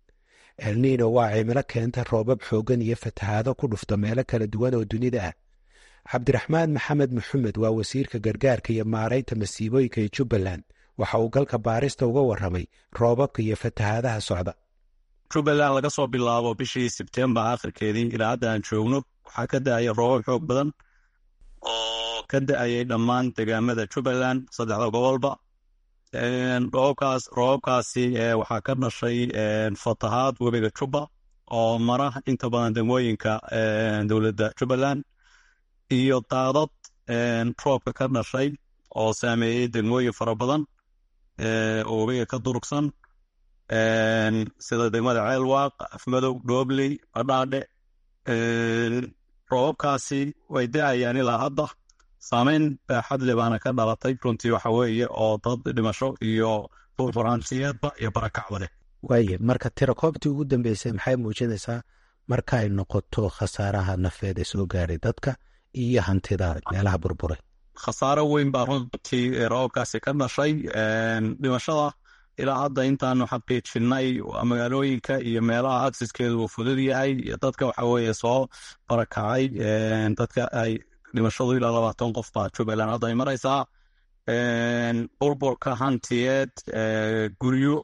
elnino waa cimilo keenta roobab xooggan iyo fatahaado ku dhufta meelo kala duwan oo dunida ah cabdiraxmaan maxamed maxamed waa wasiirka gargaarka iyo maaraynta masiibooyinka ee jubbaland waxa uu galka baarista uga warramay roobabka iyo fatahaadaha socda jubbaland laga soo bilaabo bishii sebtembar akhirkeedii ilaa hadda aan joogno waxaa ka da-aya roobab xoog badan oo ka da-ayay dhammaan degaamada jubbaland saddexda gobolba roobabkaas roobabkaasi waxaa ka dhashay fatahaad webiga jubba oo mara inta badan degmooyinka dowladda jubbaland iyo daadad roobka ka dhashay oo saameeyey degmooyin fara badan oo webiga ka durugsan sida degmada ceelwaaq afmadow dhoobley badhaadhe roobabkaasi way da-ayaan ilaa hadda saameyn baaxad le baana ka dhalatay runtii waxa weeye oo dad dhimasho iyo burburantiyeedba iyo barakacba leh waaye marka tirakoobtii ugu dambeysay maxay muujinaysaa marka ay noqoto khasaaraha nafeed ee soo gaaray dadka iyo hantida meelaha burburay khasaaro weyn baa runtii roobabkaasi ka dhashay dhimashada ilaa hadda intaanu xaqiijinay magaalooyinka iyo meelaha aksiskeedu uu fudud yahay iyo dadka waxa weeye soo barakacay dadka ay dhimashadu ilaa labaatan qof baa jubbaland hadda ay maraysaa burburka hantiyeed guryo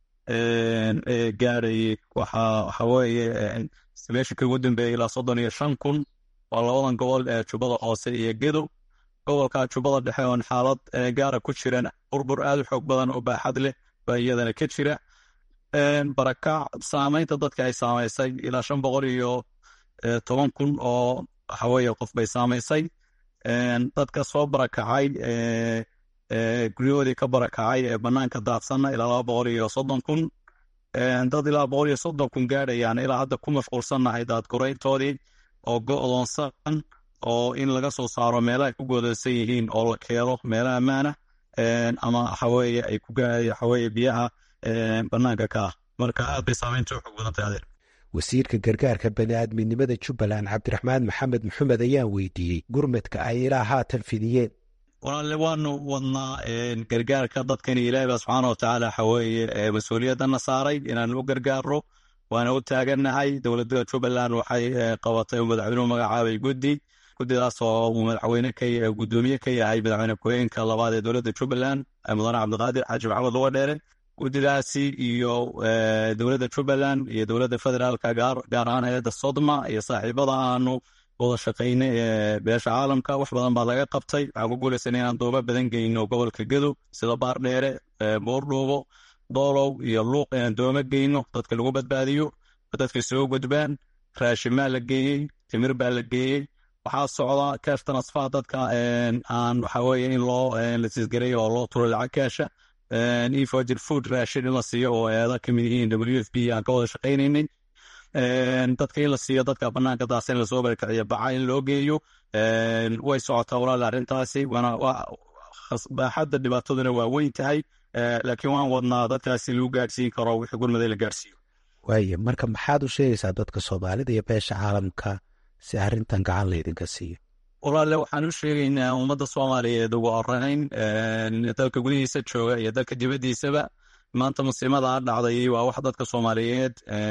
gaarayay waxa weeye meeshinka ugu dambeeyay ilaa soddon iyo shan kun waa labadan gobol ee jubbada hoose iyo gedo gobolka jubbada dhexe oon xaalad gaara ku jiran burbur aad u xoog badan oo baaxad leh baa iyadana ka jira barakac saameynta dadka ay saamaysay ilaa shan boqol iyo toban kun oo waxaweye qof bay saamaysay dadka soo barakacay guryahoodii ka barakacay ee banaanka daadsanna ilaa laba boqol iyo soddon kun dad ilaa boqol iyo soddon kun gaadhayaan ilaa hadda ku mashquulsannahay daadgurayntoodii oo go-doonsan oo in laga soo saaro meelaha ay ku goodaysan yihiin oo la keeno meelaha ammaana ama waxaweye ay ku waxaweye biyaha banaanka ka ah marka aad bay saameynta u xoog badan tahay adeer wasiirka gargaarka bani'aadminimada jubbaland cabdiraxmaan maxamed maxamed ayaan weydiiyey gurmadka ay ilaa haatan fidiyeen walaale waanu wadnaa gargaarka dadkani ilaahi baa subxaana watacaala waxaweeye mas-uuliyadana saaray inaan u gargaarno waana u taagannahay dowladda jubbaland waxay qabatay uu madaxweynuhu magacaabay guddi guddidaas oo uu madaxweyne ka gudoomiye ka yahay madaxweyne ku-xigeenka labaad ee dowladda jubbaland mudane cabdiqaadir xaaji maxamed luga dheere guddidaasi iyo dowladda jubbaland iyo dowladda federaalka gaar ahaan hay-adda sodma iyo saaxiibada aanu wada shaqayna ee beesha caalamka wax badan baa laga qabtay waxaan ku guulaysanay inaan dooba badan geyno gobolka gedow sida baardheere boordhuubo doolow iyo luuq inaan dooma geyno dadka lagu badbaadiyo dadka soo gudbaan raashimaa la geeyey timir baa la geeyey waxaa socda cash transfer dadka aan waxaweye in loo la sisgareeyo oo loo turo lacag kaasha efogir food raashin in la siiyo oo eeda kamid yihiin w f b aan ka wada shaqaynaynay dadka in la siiyo dadka banaanka daasa in lasoo barakaciyo baca in loo geeyo way socotaa walaala arrintaasi baaxadda dhibaataduna waa weyn tahay laakiin waan wadnaa dadkaasi lagu gaadhsiin karo wixii gurmada la gaadhsiiyo waaye marka maxaad u sheegaysaa dadka soomaalida iyo beesha caalamka si arrintan gacan laydinka siiyo walaale waxaan u sheegaynaa ummadda soomaaliyeed ugu horeyn dalka gudihiisa jooga iyo dalka dibaddiisaba maanta musiimadaa dhacday waa wax dadka soomaaliyeed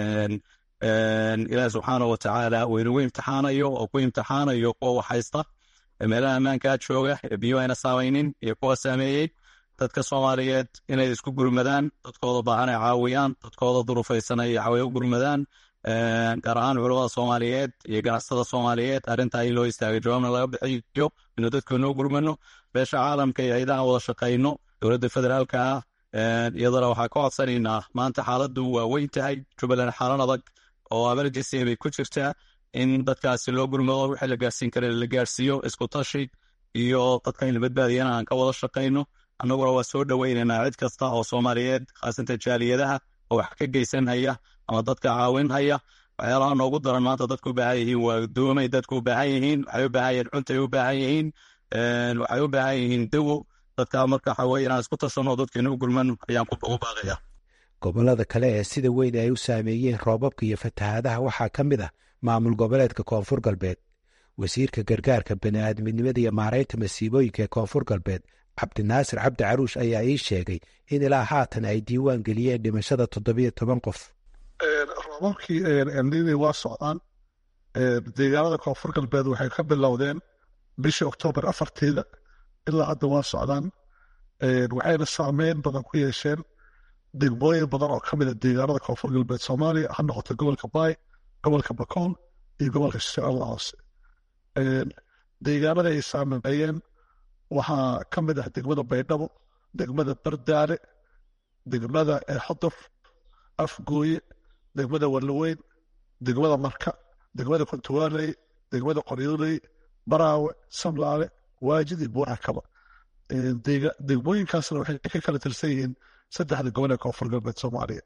ilaahi subxaana watacaala weynugu imtixaanayo oo ku imtixaanayo kuwa wax haysta meelaha ammaankaa jooga ee biyo ayna saamaynin iyo kuwa saameeyey dadka soomaaliyeed inay isku gurmadaan dadkooda baahan ay caawiyaan dadkooda durufaysan ay caawiy u gurmadaan gaar ahaan culamada soomaaliyeed iyo ganacsada soomaaliyeed arrintaa in loo istaagay jawaabna laga bixiyo inuu dadkoona u gurmano beesha caalamka iyo ciidaha wada shaqayno dowladda federaalka ah iyadana waxaa ka codsanaynaa maanta xaaladdu waa weyn tahay jubbaland xaalan adag oo emergency bay ku jirtaa in dadkaasi loo gurmado wixii la gaarsiin kara la gaarsiiyo isku tashi iyo dadka in la badbaadiyana aan ka wada shaqayno annaguna waa soo dhoweynaynaa cid kasta oo soomaaliyeed khaasatan jaaliyadaha oo wax ka geysanhaya ama dadka caawinhaya waxyaalaha noogu daran maanta dadku u baahan yihiin waa doomay dadku u baahan yihiin waxay u baahan yihiin cuntay u baahan yihiin waxay u baahan yihiin dawo dadka marka waxa weye inaan isku tashanno dadkeena u gurman ayaan ugu baaqaya gobollada kale ee sida weyn ay u saameeyeen roobabka iyo fatahaadaha waxaa ka mid ah maamul goboleedka koonfur galbeed wasiirka gargaarka bani'aadminimada iyo maaraynta masiibooyinka ee koonfur galbeed cabdinaasir cabdi caruush ayaa ii sheegay in ilaa haatan ay diiwaan geliyeen dhimashada toddobiyo toban qof roobabkii elnini waa socdaan deegaanada koonfur galbeed waxay ka bilowdeen bishii oktoobar afarteeda ilaa hadda waa socdaan waxayna saameyn badan ku yeesheen degmooyin badan oo ka mida deegaanada koonfur galbeed soomaaliya ha noqoto gobolka baay gobolka bakool iyo gobolka shabeellada hoose deegaanada ay saameeyeen waxaa ka mid ah degmada baydhabo degmada bardaale degmada xodof afgooye degmada warlaweyn degmada marka degmada kontuwaaley degmada qoryooley baraawe samlaale waajid iyo buurakaba degmooyinkaasna waxay ka kala tirsan yihiin saddexda gobol ee koonfur galbeed soomaaliya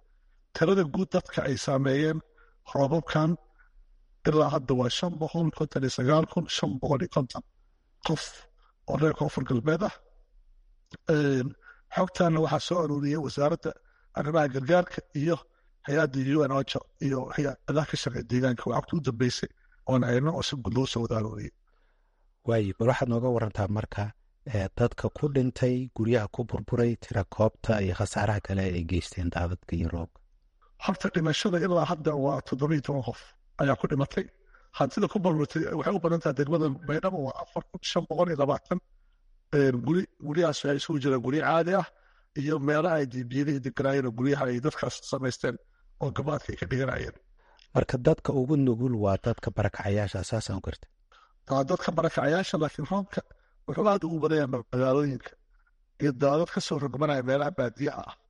tirada guud dadka ay saameeyeen roobabkan ilaa hadda waa shan boqol konton iyo sagaal kun shan boqol iyo konton qof oo reer koonfur galbeed ah xogtaana waxaa soo aruuriyey wasaaradda arrimaha gargaarka iyo hay-adda u n ocha iyo hay-adaha ka shaqeeya deegaanka waa xogta u dambeysay oon ayno oo si guud loo soo wada aruuriyey waaye bal waxaad nooga warantaa marka dadka ku dhintay guryaha ku burburay tira koobta iyo khasaaraha kale ay geysteen daadadka iyo roobka horta dhimashada ilaa hadda waa toddobiyo toban qof ayaa ku dhimatay hantida ku burburtay waxay u badan tahay degmada baydhabo waa afar kun shan boqol iyo labaatan guri guryahaas waxay isugu jiraan guryo caadi ah iyo meelaha ay dibiyadihii deganaayeen oo guryaha ay dadkaas samaysteen oo gabaadka ay ka dhiganayeen marka dadka ugu nugul waa dadka barakacayaasha saasaan garta waa dadka barakacayaasha laakiin roobka wuxuu aad ugu badan yahay magaalooyinka iyo daadad ka soo rogmanaya meelaha baadiyaha ah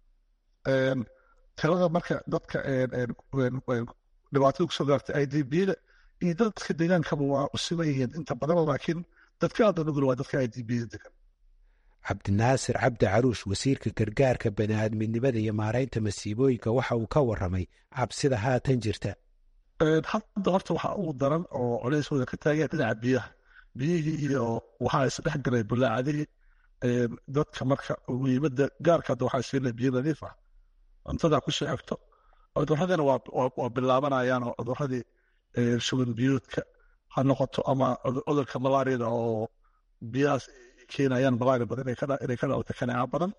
tirada marka dadka dhibaatada kusoo gaartay i d bda iyo dadka deegaankaba waa usiman yihiin inta badan laakiin dadka aada nugul waa dadka i d bda degan cabdinaasir cabdi caruush wasiirka gargaarka bani'aadminimada iyo maaraynta masiibooyinka waxa uu ka waramay cabsida haatan jirta hadda horta waxaa ugu daran oo culeyskooda ka taagaya dhinaca biyaha biyihii iyo waxaa isdhex galay bulaacadihii dadka marka muhiimada gaarka hadda waxaa siinay biyo nadiif ah cuntada ku soo xigto cudurradina waa bilaabanayaan oo cuduradii shuban biyoodka ha noqoto ama cudurka malaariyada oo biyahaas keenayaan malaria badan inay ka dhawata kaneeca badan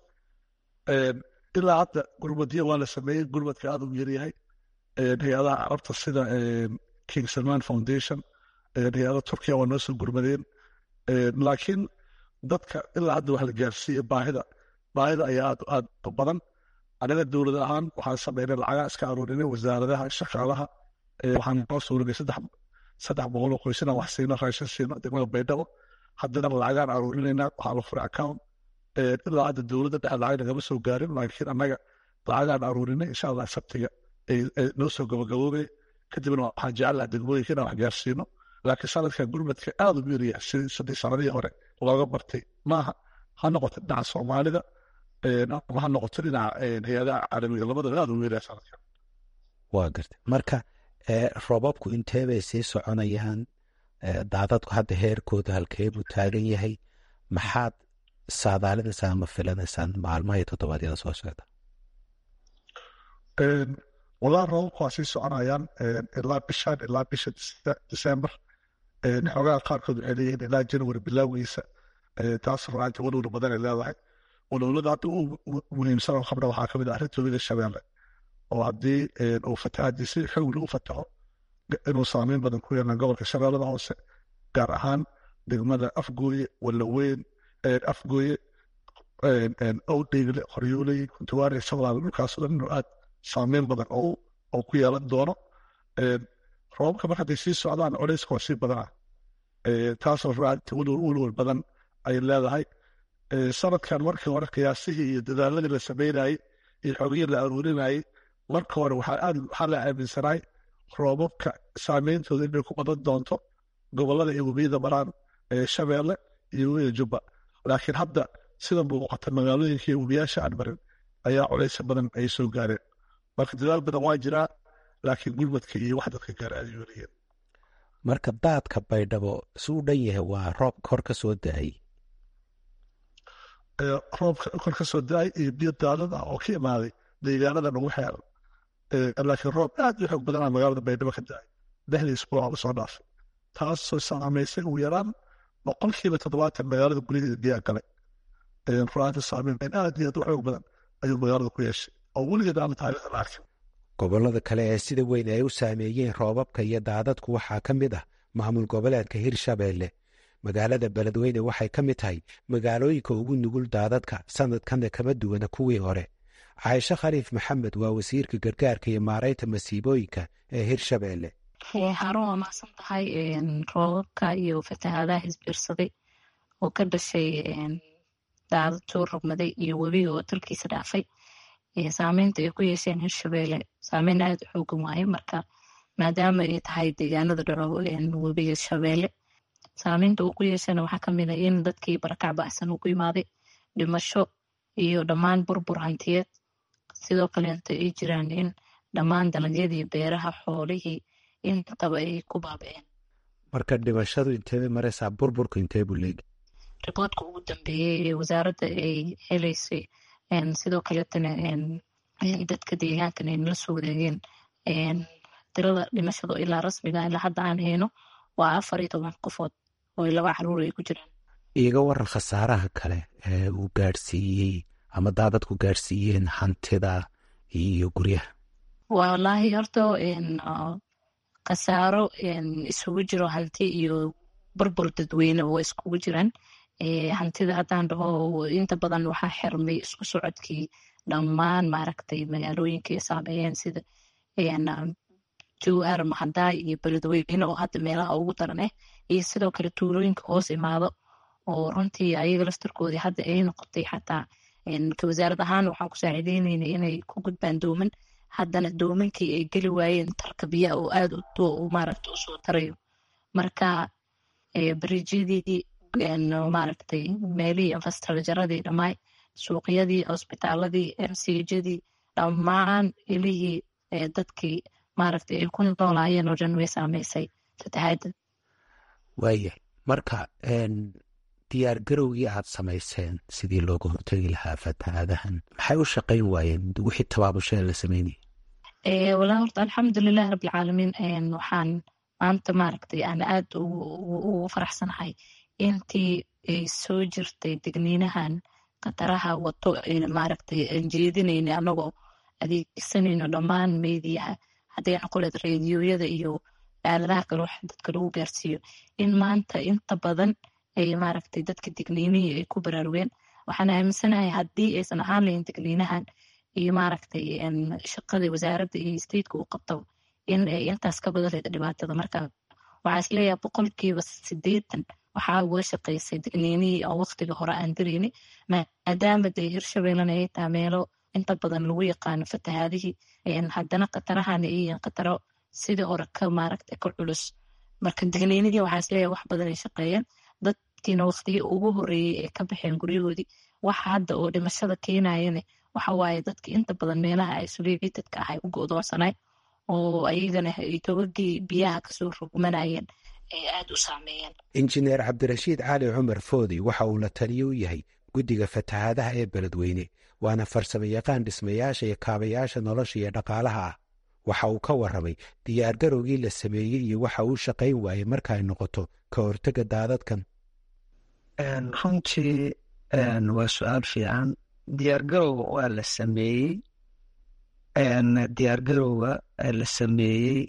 ilaa hadda gurmadyo waa la sameeyey gurmadka aad u yaryahay hay-adaha carabta sida king salman foundation hay-ada turkiya waa noo soo gurmadeen laakiin dadka ilaa hadda wax la gaarsiiye baahida baahida ayaa aad aad u badan anaga dowlad ahaan waxaan sameynay lacagaa iska aruurinay wasaaradaha shaqaalaha waxaan noo suurinay saddex saddex boqol oo qoysina wax siino raashin siino degmada baydhabo haddana lacagaan aruurinaynaa waxaa la furay account ilaa hadda dowladda dhexe lacag nagama soo gaarin laakiin annaga lacagaan aruurinay insha allah sabtiga noo soo gabagaboobay kadibna waxaan jecelaha degmooyinka inaan wax gaarsiino laakiin sanadkan gurmadka aad u yaryahay sidii sadii sanadihii hore looga bartay maaha ha noqoto dhinaca soomaalida ama ha noqoto dhinaca hay-adaha caalamiga labadaba aad u yaryahay sanadkan waa garta marka roobabku intee bay sii soconayaan daadadku hadda heerkooda halkee buu taagan yahay maxaad saadaalinaysaan ama filanaysaan maalmaha iyo toddobaadyada soo socda walaa roobabku waa sii soconayaan ilaa bishan ilaa bisha december xoogaha qaarkood waxay leeyihiin ilaa january bilowgiisa taas ruaanta walwala badan ay leedahay walwalada hadda u muhiimsan oo qabna waxaa kamid ah arrinta webiga shabeelle oo haddii uu fatahaadii si xowli u fataho inuu saameyn badan ku yeelan gobolka shabeellada hoose gaar ahaan degmada afgooye walaweyn afgooye owdheegle qoryooley kuntuwaari sablaal dhulkaasoo dhan inuu aad saameyn badan oo ku yeelan doono roobabka mar hadday sii socdaan culeyska waa sii badanaa taasoo ruaanta walwal badan ay leedahay sanadkan markii hore qiyaasihii iyo dadaaladii la sameynayey iyo xogihii la aruurinayey marka hore waxaa la aaminsanaay roobabka saameyntooda inay ku badan doonto gobolada iyo webiyada maraan shabeelle iyo webiga jubba laakiin hadda sida muuqata magaalooyinka iyo webiyaasha aan marin ayaa culeysa badan ay soo gaareen marka dadaal badan waa jiraa laakiin gurmadka iyo wax dadka gaar aad yooliyeen marka daadka baydhabo si u dhan yahay waa roob kor ka soo da-ay roobka kor ka soo da-ay iyo biyo daadad ah oo ka imaaday deegaanada nagu xeeran laakiin roob aad u xoog badanaa magaalada baydhabo ka da-ay lixdii isbuuc usoo dhaafay taasoo saamaysay ugu yaraan boqolkiiba toddobaatan magaalada guryaheeda biyaa galay ruaanta saameyn aad iyo aad u xoog badan ayuu magaalada ku yeeshay oo weligeed aan taariikhda la arkin gobollada kale ee sida weyn ay u saameeyeen roobabka iyo daadadku waxaa ka mid ah maamul goboleedka hirshabeelle magaalada beledweyne waxay ka mid tahay magaalooyinka ugu nugul daadadka sanadkanna kama duwana kuwii hore caaisho khaliif maxamed waa wasiirka gargaarka iyo maaraynta masiibooyinka ee hirshabeelle harun waa macsan tahay roobabka iyo fatahaadaha isbiirsaday oo ka dhashay daadad soo rogmaday iyo webiga oo dalkiisa dhaafay saameynta ay ku yeesheen hirshabeelle saameyn aad u xoogan waaye marka maadaama ay tahay deegaanada dharo webiga shabeelle saameynta uu ku yeeshana waxaa kamid a in dadkii barakac bacsan uu ku imaaday dhimasho iyo dhammaan burbur hantiyeed sidoo kaleeta ay jiraan in dhammaan dalagyadii beeraha xoolihii intaba ay ku baaba'een marka dhimashadu inteebay maraysaa burburku intee buu leegi riboodka ugu dambeeyey ee wasaaradda ay helaysay sidoo kaletana dadka deegaankan ay nala soo wareegeen tirada dhimashadu ilaa rasmiga ilaa hadda aan hayno waa afar iyo toban qofood oo laba caruur ay ku jiraan iiga waran khasaaraha kale ee uu gaadhsiiyey ama daadadku gaadhsiiyeen hantida iyo guryaha wallaahi horta khasaaro isugu jiro hanti iyo burbur dadweyne oo iskugu jiraan hantida haddaan dhaho inta badan waxaa xirmay isku socodkii dhammaan maaragtay magaalooyinkay saameeyeen sida jowhar mahadaay iyo beledweyne oo hadda meelaha ugu daran ah iyo sidoo kale tuulooyinka hoos imaado oo runtii ayaga laftarkoodii hadda ay noqotay xataa ka wasaarad ahaan waxaan ku saaciideynayna inay ku gudbaan dooman haddana doomankii ay geli waayeen tarka biyaha oo aad maaragta usoo tarayo marka bariijyadii maaragtay meelihii infrastructuradii dhammaay suuqyadii cusbitaaladii msijadii dhammaan ilihii dadkii maaragtay ay ku noolaayeen oo dhan way saameysay fatahaadda waaya marka diyaar garowgii aad samayseen sidii looga hortegi lahaa fatahaadahan maxay u shaqayn waayeen wixii tabaabushae la sameynayay walaa horta alxamdulilahi rabbilcaalamiin waxaan maanta maaragtay aan aad ugu faraxsanahay intii ay soo jirtay degniinahan khataraha wato maaragtay aan jeedinayna anagoo adeegsanayno dhammaan meediyaha hadday noqoleed reediyoyada iyo aaladaha kale wax dadka lagu gaarsiiyo in maanta inta badan ay maaragtay dadka digniinihii ay ku baraarugeen waxaan aaminsanahay haddii aysan ahaan lahayn digniinahan iyo maaragtay shaqadii wasaaradda iyo stateka u qabto in ay intaas ka badan leeda dhibaatada marka waxaa isleeyahay boqolkiiba sideetan waxaa uga shaqaysay digniinihii oo waqtiga hore aan dirayni maadaama dee hirshabeellena ay tahay meelo inta badan lagu yaqaano fatahaadihii haddana khatarahana ay yihiin khataro sidii hore ka maaragtay ka culus marka digniinihii waxaa isleeyahay wax badan ay shaqeeyeen dadkiina waqtigii ugu horeeyey ee ka baxeen guryahoodii waxa hadda oo dhimashada keenayane waxa waaye dadka inta badan meelaha isolaatedka ah ay u go'doonsanay oo ayagana ay togagii biyaha kasoo rogmanayeen ay aad u saameeyeen injineer cabdirashiid cali cumar foodi waxa uu la taliyo u yahay guddiga fatahaadaha ee beledweyne waana farsamo yaqaan dhismayaasha iyo kaabayaasha nolosha iyo dhaqaalaha ah waxa uu ka warramay diyaargarowgii la sameeyey iyo waxa uu shaqayn waayey marka ay noqoto ka hortega daadadkan runtii waa su-aal fiican diyaargarowga waa la sameeyey diyaargarowga la sameeyey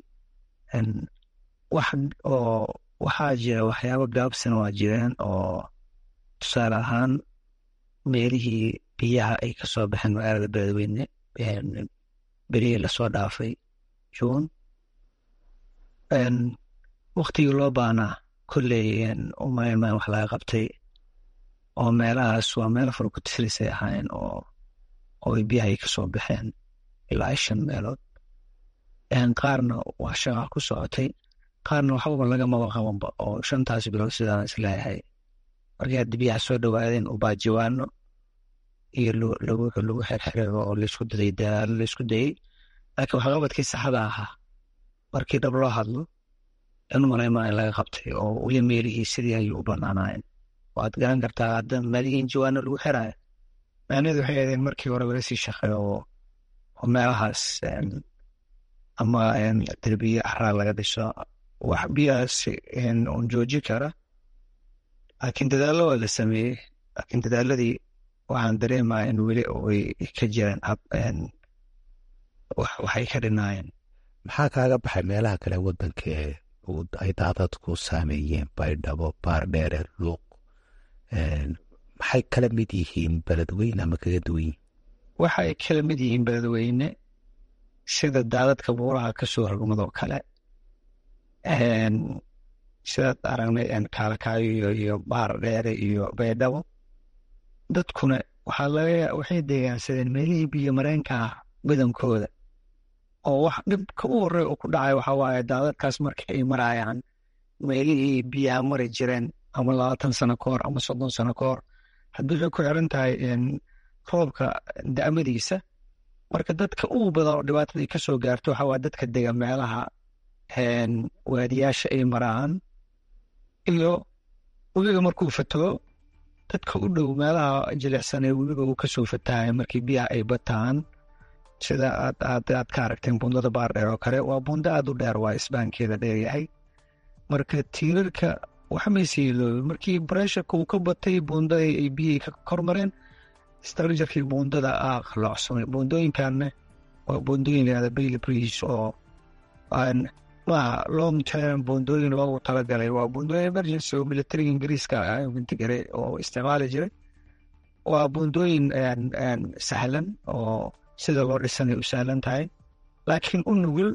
wax oo waxaa jira waxyaabo gaabsana waa jireen oo tusaale ahaan meelihii biyaha ay kasoo baxeen magaalada beledweyne berihii lasoo dhaafay juun waktigii loo baanaa kolley umaynmaan wax laga qabtay oo meelahaas waa meelo fara ku tisrisay ahaayeen oo oo biyaha ay kasoo baxeen ilaa shan meelood qaarna waa shaqa ku socotay qaarna waxbaba lagamaba qabanba oo shantaas bilood sidaan isleeyahay markii haddi biyaha soo dhowaadeen ubaajiwaano iyo lagu lagu xerxereego oo laysku daday dadaalo laysku dayey laakiin waxqabadkii saxda ahaa markii dhab loo hadlo in malaymaa in laga qabtay oo weli meelihii sidii ayuu u banaanaayeen waad garan kartaa hadda meelihii jawaano lagu xiraayo macnaheedu waxay ahaydeen markii hore wala sii shaqeeyo oo meelahaas ama derbiye axraa laga dhiso wax biyahaas un jooji kara laakiin dadaallo waa la sameeyey laakiin dadaaladii waxaan dareemaya in weli ay ka jireen waxay ka dhinaayeen maxaa kaaga baxay meelaha kale wadanka ee ay daadadku saameeyeen baydhabo baardheere luuq maxay kala mid yihiin beledweyne ama kaga duwan yihiin waxay kala mid yihiin beledweyne sida daadadka buuraha kasoo rogmadoo kale sidaad aragnay kaalkaayo iyo baar dheere iyo baydhabo dadkuna waxaa laga waxay deegaansadeen meelihii biyo mareenka ah badankooda oo wax dhibka u horey oo ku dhacay waxaa waaye daadadkaas marka ay marayaan meelihii biyaha mari jireen ama labaatan sano ka hor ama soddon sano ka hor haddii waxay ku xiran tahay roobka da'madiisa marka dadka ugu badan oo dhibaatadii ka soo gaarto waxaa waa dadka dega meelaha waadiyaasha ay maraan iyo webiga markuu fataho dadka u dhow meelaha jilicsan ee webiga uu kasoo fatahayo markii biyaha ay bataan sida aad aad aad ka aragteen bundada baardheer oo kale waa bundo aad u dheer waa isbaankeeda dheeryahay marka tiirarka waxmaysiiloobe markii baresharka uu ka batay bundada ay biyihii ka kormareen structurkii bundada aa qalloocsamay bundooyinkanna waa bundooyin layihahda bailey bridge oo maaha long term bundooyin loogu talagalay waa bundooyin emergency oo militariga ingiriiska intigare oo isticmaali jiray waa bundooyin sahlan oo sida loo dhisanay u sahlan tahay laakiin u nugul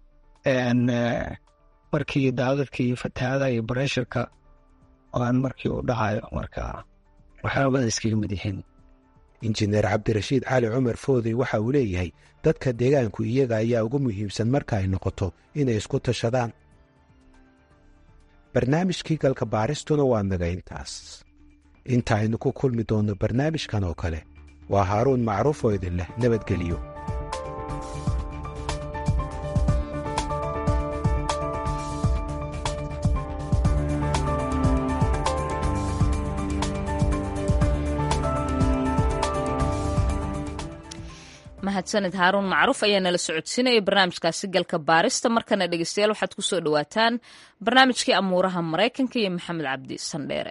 markii daadadka iyo fatahaada iyo baresharka aan markii u dhacayo marka waxyaabada iskaga mid yihiin injineer cabdirashiid cali cumar foodey waxa uu leeyahay dadka deegaanku iyaga ayaa ugu muhiimsan marka ay noqoto inay isku tashadaan barnaamijkii galka baaristuna waa naga intaas inta aynu ku kulmi doonno barnaamijkan oo kale waa haaruun macruuf oo idin leh nabadgeliyo mahadsanid haaruun macruuf ayaa nala socodsiinaya barnaamijkaasi galka baarista markana dhegeystayaal waxaad ku soo dhowaataan barnaamijkii amuuraha maraykanka iyo maxamed cabdi sandheere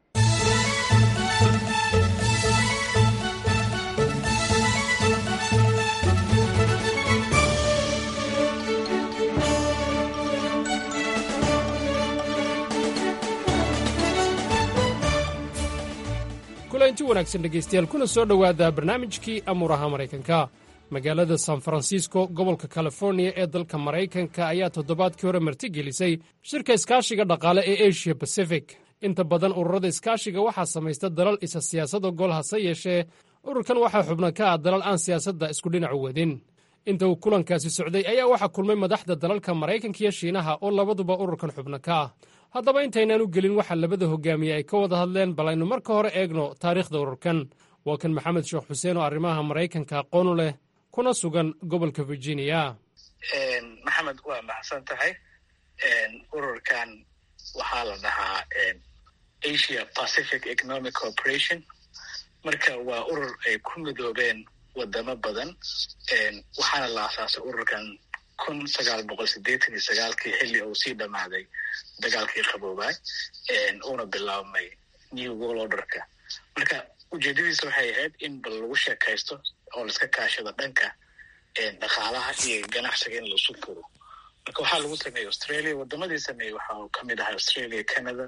kulanti wanaagsan dhegaystayaal kuna soo dhowaada barnaamijkii amuuraha maraykanka magaalada san farancisco gobolka californiya ee dalka maraykanka ayaa toddobaadkii hore martigelisay shirka iskaashiga dhaqaale ee asia bacific inta badan ururada iskaashiga waxaa samaysta dalal isa siyaasada gol hase yeeshee ururkan waxaa xubna ka ah dalal aan siyaasadda isku dhinacu wadin inta uu kulankaasi socday ayaa waxaa kulmay madaxda dalalka maraykanka iyo shiinaha oo labaduba ururkan xubno ka ah haddaba intaynaan u gelin waxaa labada hogaamiye ay ka wada hadleen bal aynu marka hore eegno taariikhda ururkan waa kan maxamed sheekh xuseen oo arrimaha maraykanka aqoonu leh kuna sugan gobolka virginia maxamed waa maxsan tahay ururkan waxaa la dhahaa asia pacific economic corporation marka waa urur ay ku midoobeen wadamo badan waxaana la asaasay ururkan kun sagaal boqol sideetan iyo sagaalkii xilli uu sii dhammaaday dagaalkii qaboobaa uuna bilaabmay new world orderka marka ujeedadiisa waxay ahayd in bal lagu sheekaysto oo laiska kaashado dhanka dhaqaalaha iyo ganacsiga in lasu furo marka waxaa lagu sameeyey australia wadamadii sameeyey waxaa kamid ahaa australia canada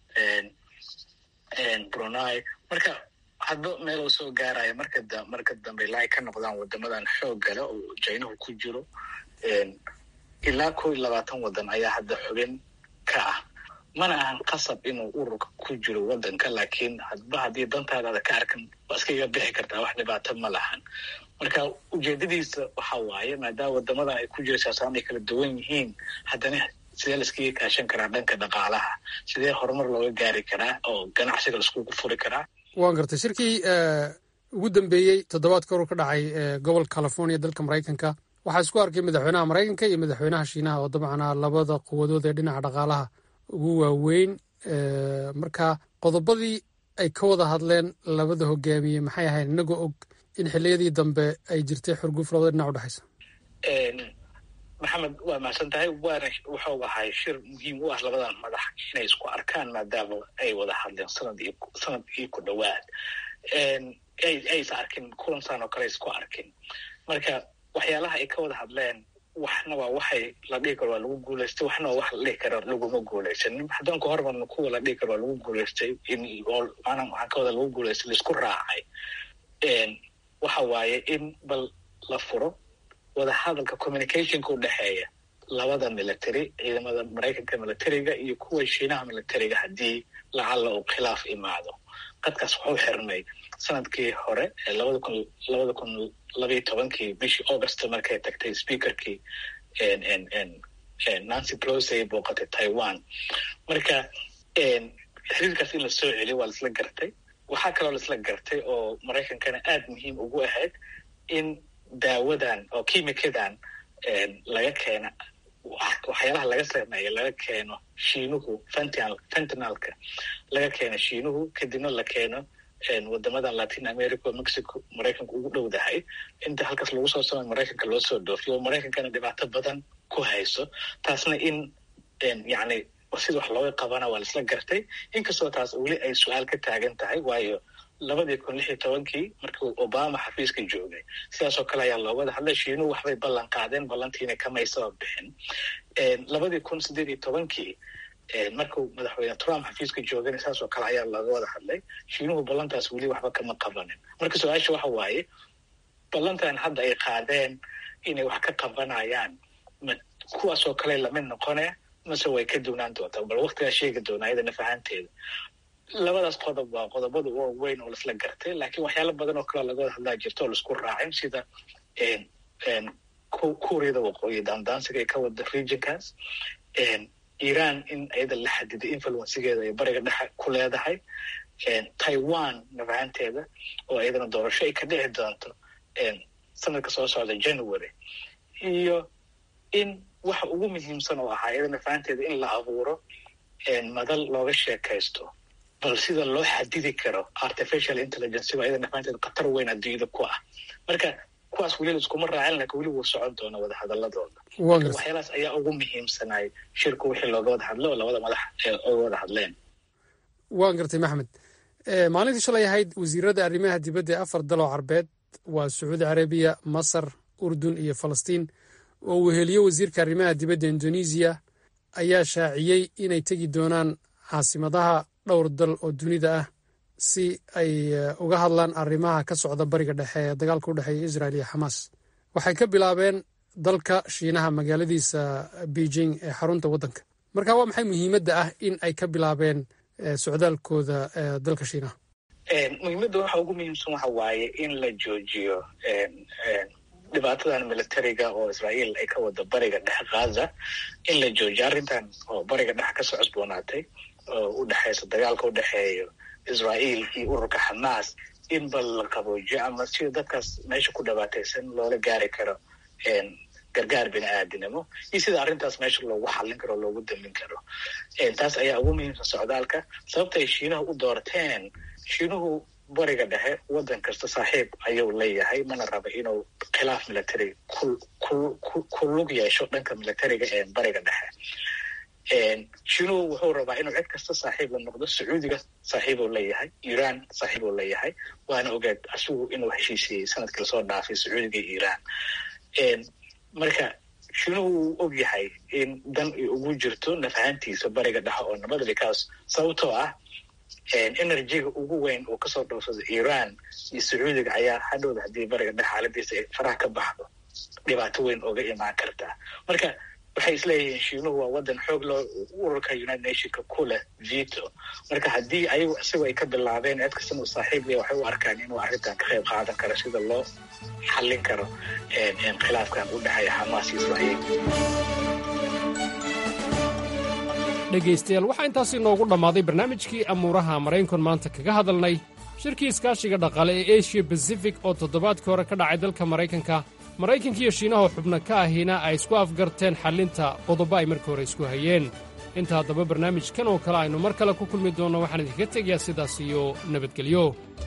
brunei marka hadba meel uu soo gaaraya marka marka dambe ilaa ay ka noqdaan wadamadan xoog gale oo jinahu ku jiro ilaa kow iyo labaatan wadan ayaa hadda xubin ka ah mana ahan qasab inuu ururka ku jiro wadanka laakiin hadba haddii dantaadaada ka arkan waa iska iga bixi kartaa wax dhibaato ma lahan marka ujeedadiisa waxa waaye maadaama wadamadan ay ku jiro siyaasaan ay kala duwan yihiin haddana sidee laiskaga kaashan karaa dhanka dhaqaalaha sidee horumar looga gaari karaa oo ganacsiga laiskugu furi karaa waan gartay shirkii ugu dambeeyey toddobaadka urur ka dhacay gobolka california dalka maraykanka waxaa isku arkay madaxweynaha maraykanka iyo madaxweynaha shiinaha oo dabcan ah labada quwadood ee dhinaca dhaqaalaha ugu waaweyn marka qodobadii ay ka wada hadleen labada hogaamiye maxay ahayd inagoo og in xiliyadii dambe ay jirtay xurguf labada dhinac udhexaysa maxamed waa mahadsan tahay waana wuxuu ahay shir muhiim u ah labadan madax inay isku arkaan maadaama ay wada hadleen sanad iyo sanad iyo ku dhowaad aysa arkin kulansan oo kale isku arkin marka waxyaalaha ay ka wada hadleen waxna waa waxay la dhihi karo waa lagu guulaystay waxna waa wax la dhihi karo laguma guulaysan hadanka hormarna kuwa la dhihi karo waa lagu guulaystay maana waxaa ka wada lagu guulaystay laisku raacay waxa waaye in bal la furo wada hadalka communicationka u dhexeeya labada military ciidamada maraykanka militariga iyo kuwa shiinaha militariga haddii lacalla uu khilaaf imaado qadkaas wuxuu xirmay sanadkii hore ee labada kun labada kun labayo tobankii bishii august markay tagtay speakerkii nancy pelosi ay booqatay taiwan marka xiriirkaas in la soo celiyo waa laisla gartay waxaa kaloo laisla gartay oo maraykankana aada muhiim ugu ahayd in daawadan oo kimikadan laga keena waxyaalaha laga sameeyo laga keeno shiinuhu fentinal fentinalka laga keeno shiinuhu kadibna la keeno wadamadan latin america oo mexico maraykanka ugu dhowdahay inta halkaas lagu soo samay maraykanka loo soo dhoofiyo oo maraykankana dhibaato badan ku hayso taasna in yani sida wax looga qabana waa laisla gartay inkastoo taas weli ay su-aal ka taagan tahay waayo labadii kun lix iyo tobankii markii obama xafiiska joogay sidaasoo kale ayaa loo wada hadlay shiinuhu waxbay ballan qaadeen ballantiina kamaysaba bixin labadii kun siddeed iyo tobankii markuu madaxweyne trump xafiiska joogana saasoo kale ayaa looga wada hadlay shiinuhu ballantaas weli waxba kama qabanin marka su-aasha waxa waaye ballantan hadda ay qaadeen inay wax ka qabanayaan ma kuwaasoo kale lamid noqone mase way ka duwnaan doontaa bal waktigaa sheegi doonaa iyadana fahanteeda labadaas qodob waa qodobada waaweyn oo laisla gartay laakiin waxyaala badan oo kaleo laga wada hadlaa jirta oo laisku raacin sida kuuriyada waqooyi daandaansiga ay ka wada regionkaas iran in iyada la xadiday influencegeeda ay bariga dhexe ku leedahay taiwan nafahanteeda oo iyadana doorasho ay ka dhici doonto sanadka soo socda january iyo in waxa ugu muhiimsan oo ahaa iyada nafahanteeda in la abuuro madal looga sheekaysto bal sida loo xadidi karo artificial intelligence ba iyada nafahanteeda khatar weyn adduunyada ku ah marka kuwaas weli laiskuma raacin lakin weli wuu socon doona wada hadaladooda waxyaalahaas ayaa ugu muhiimsanay shirku wixii looga wada hadlo oo labada madax oga wada hadleen waan gartay maxmed maalintii shalay ahayd wasiirada arrimaha dibadda ee afar daloo carbeed waa sacuudi carabiya masar urdun iyo falastiin oo weheliyo wasiirka arrimaha dibadda indonesiya ayaa shaaciyey inay tegi doonaan caasimadaha dhowr dal oo dunida ah si ay uga hadlaan arrimaha ka socda bariga dhexe ee dagaalka u dhexeeya israel iyo xamaas waxay ka bilaabeen dalka shiinaha magaaladiisa beijing ee xarunta waddanka marka waa maxay muhiimadda ah in ay ka bilaabeen socdaalkooda dalka shiinaha muhiimadda waxa ugu muhiimsan waxa waaye in la joojiyo dhibaatadan militariga oo israael ay ka wada bariga dhexe khaza in la joojiyo arrintan oo bariga dhexe kasoo cusboonaatay oo u dhexeysa dagaalka u dhexeeyo israel iyo ururka xamaas in bal la qaboojiyo ama sida dadkaas meesha ku dhibaataysan loola gaari karo gargaar bini aadinimo iyo sida arrintaas meesha loogu xallin karo o loogu damin karo taas ayaa ugu muhiimsan socdaalka sababta ay shiinaha u doorteen shiinuhu bariga dhexe waddan kasta saaxiib ayuu leeyahay mana raba inuu khilaaf military ku lug yeesho dhanka militariga ee bariga dhexe shiinuhu wuxuu rabaa inuu cid kasta saaxiib la noqdo sacuudiga saaxiibuu leeyahay iran saaxiibuu leeyahay waana ogeed asigu inuu heshiisiyey sanadkii lasoo dhaafay sacuudiga iyo iran marka shiinuhu wuu og yahay in dan ay ugu jirto nafahantiisa bariga dhexe oo nabada bikaas sababtoo ah energyga ugu weyn uu kasoo dhowsado iran iyo sacuudiga ayaa hadhowda haddii bariga dhexe xaaladiisa ay faraha ka baxdo dhibaato weyn oga imaan kartaa marka waxay isleeyihiin shiinuhu waa waddan xoog loo ururka united nationka ku leh veto marka haddii ayagu isagoo ay ka bilaabeen cid kastan uu saaxiib leh waxay u arkaan inuu arrintan ka qayb qaadan karo sida loo xallin karo khilaafkan u dhexeeya xamaas iyo israa'iil dhegaystayaal waxaa intaasi noogu dhammaaday barnaamijkii amuuraha maraynkon maanta kaga hadalnay shirkii iskaashiga dhaqaale ee eshiya basifik oo toddobaadkii hore ka dhacay dalka maraykanka maraykankiiyo shiinahoo xubno ka ahina ay isku afgarteen xallinta qodobo ay markii hore isku hayeen inta haddaba barnaamijkan oo kale aynu mar kale ku kulmi doonno waxaan idinka tegayaa sidaas iyo nabadgelyo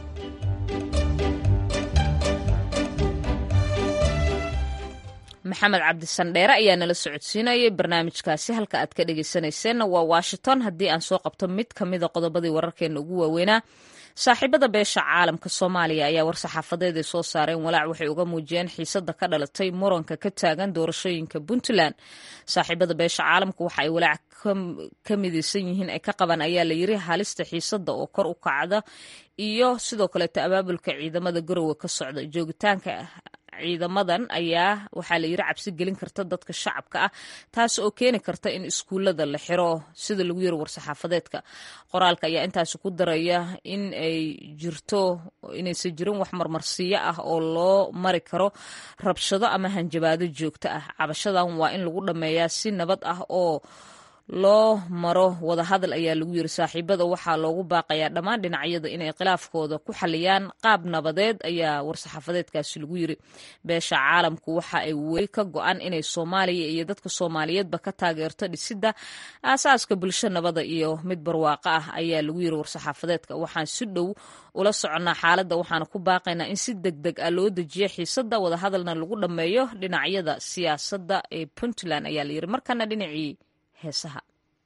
maxamed cabdisandheere ayaa nala socodsiinayay barnaamijkaasi halka aad ka dhegeysanayseena waa washington haddii aan soo qabto mid ka mida qodobadii wararkeena ugu waaweynaa saaxiibada beesha caalamka soomaaliya ayaa war-saxaafadeed ay soo saareen walaac waxay uga muujiyeen xiisada ka dhalatay muranka ka taagan doorashooyinka puntland saaxiibada beesha caalamka waxa ay walaac ka midaysan yihiin ay ka qabaan ayaa la yiri halista xiisada oo kor u kacda iyo sidoo kaleeto abaabulka ciidamada garowe ka socda joogitaanka ciidamadan ayaa waxaa la yiri cabsi gelin karta dadka shacabka ah taas oo keeni karta in iskuullada la xiro sida lagu yiri war-saxaafadeedka qoraalka ayaa intaasi ku daraya in ay jirto inaysan jirin wax marmarsiyo ah oo loo mari karo rabshado ama hanjabaado joogto ah cabashadan waa in lagu dhammeeyaa si nabad ah oo loo maro wadahadal ayaa lagu yiri saaxiibada waxaa loogu baaqayaa dhammaan dhinacyada inay khilaafkooda ku xaliyaan qaab nabadeed ayaa war-saxaafadeedkaasi lagu yiri beesha caalamku waxa ay weli ka go-an inay soomaaliya iyo dadka soomaaliyeedba ka taageerto dhisidda aasaaska bulsho nabada iyo mid barwaaqo ah ayaa lagu yiri war-saxaafadeedka waxaan si dhow ula soconnaa xaaladda waxaana ku baaqaynaa in si deg deg ah loo dejiyo xiisadda wadahadalna lagu dhammeeyo dhinacyada siyaasadda ee puntland ayaa layiri markana dhinacii heesaha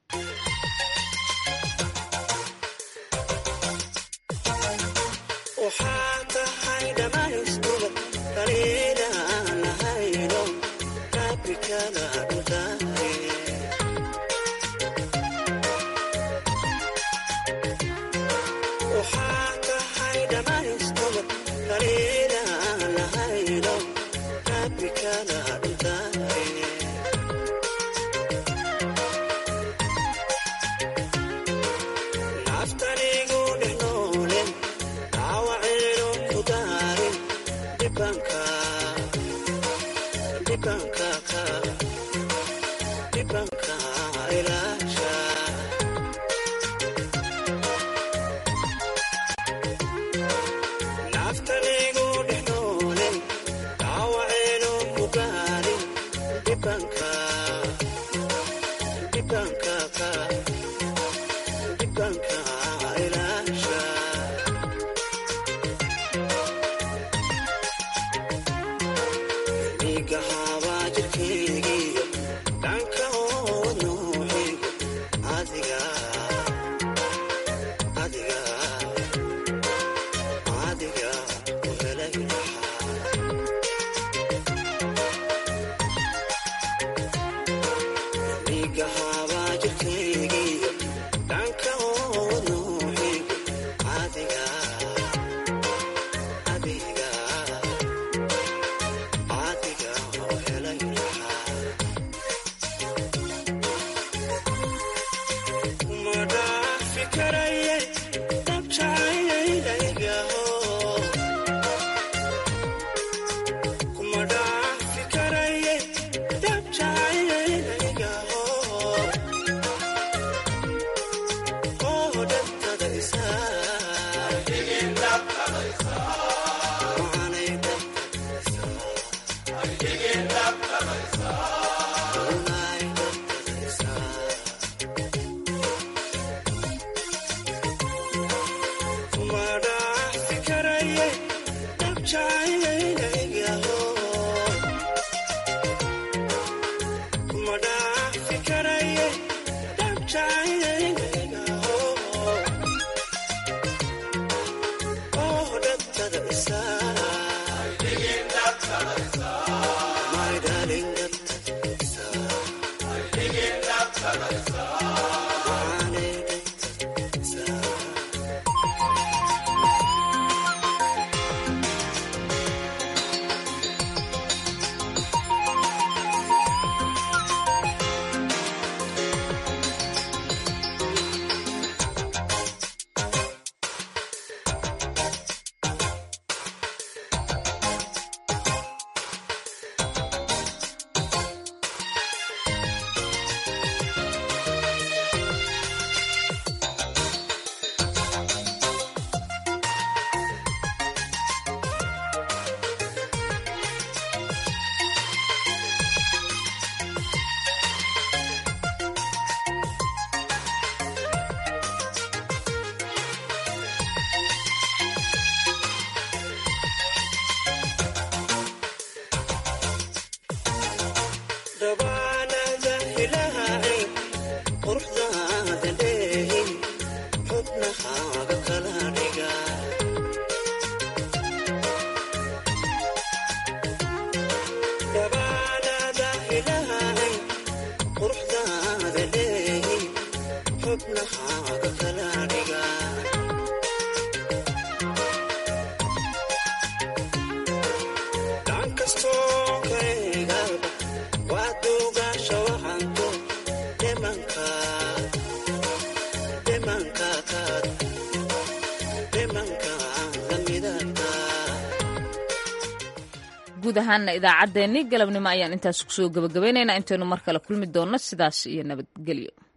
guud ahaana idaacaddeenni galabnimo ayaan intaas kusoo gabagabaynaynaa intaynu mar kale kulmi doonno sidaas iyo nabadgelyo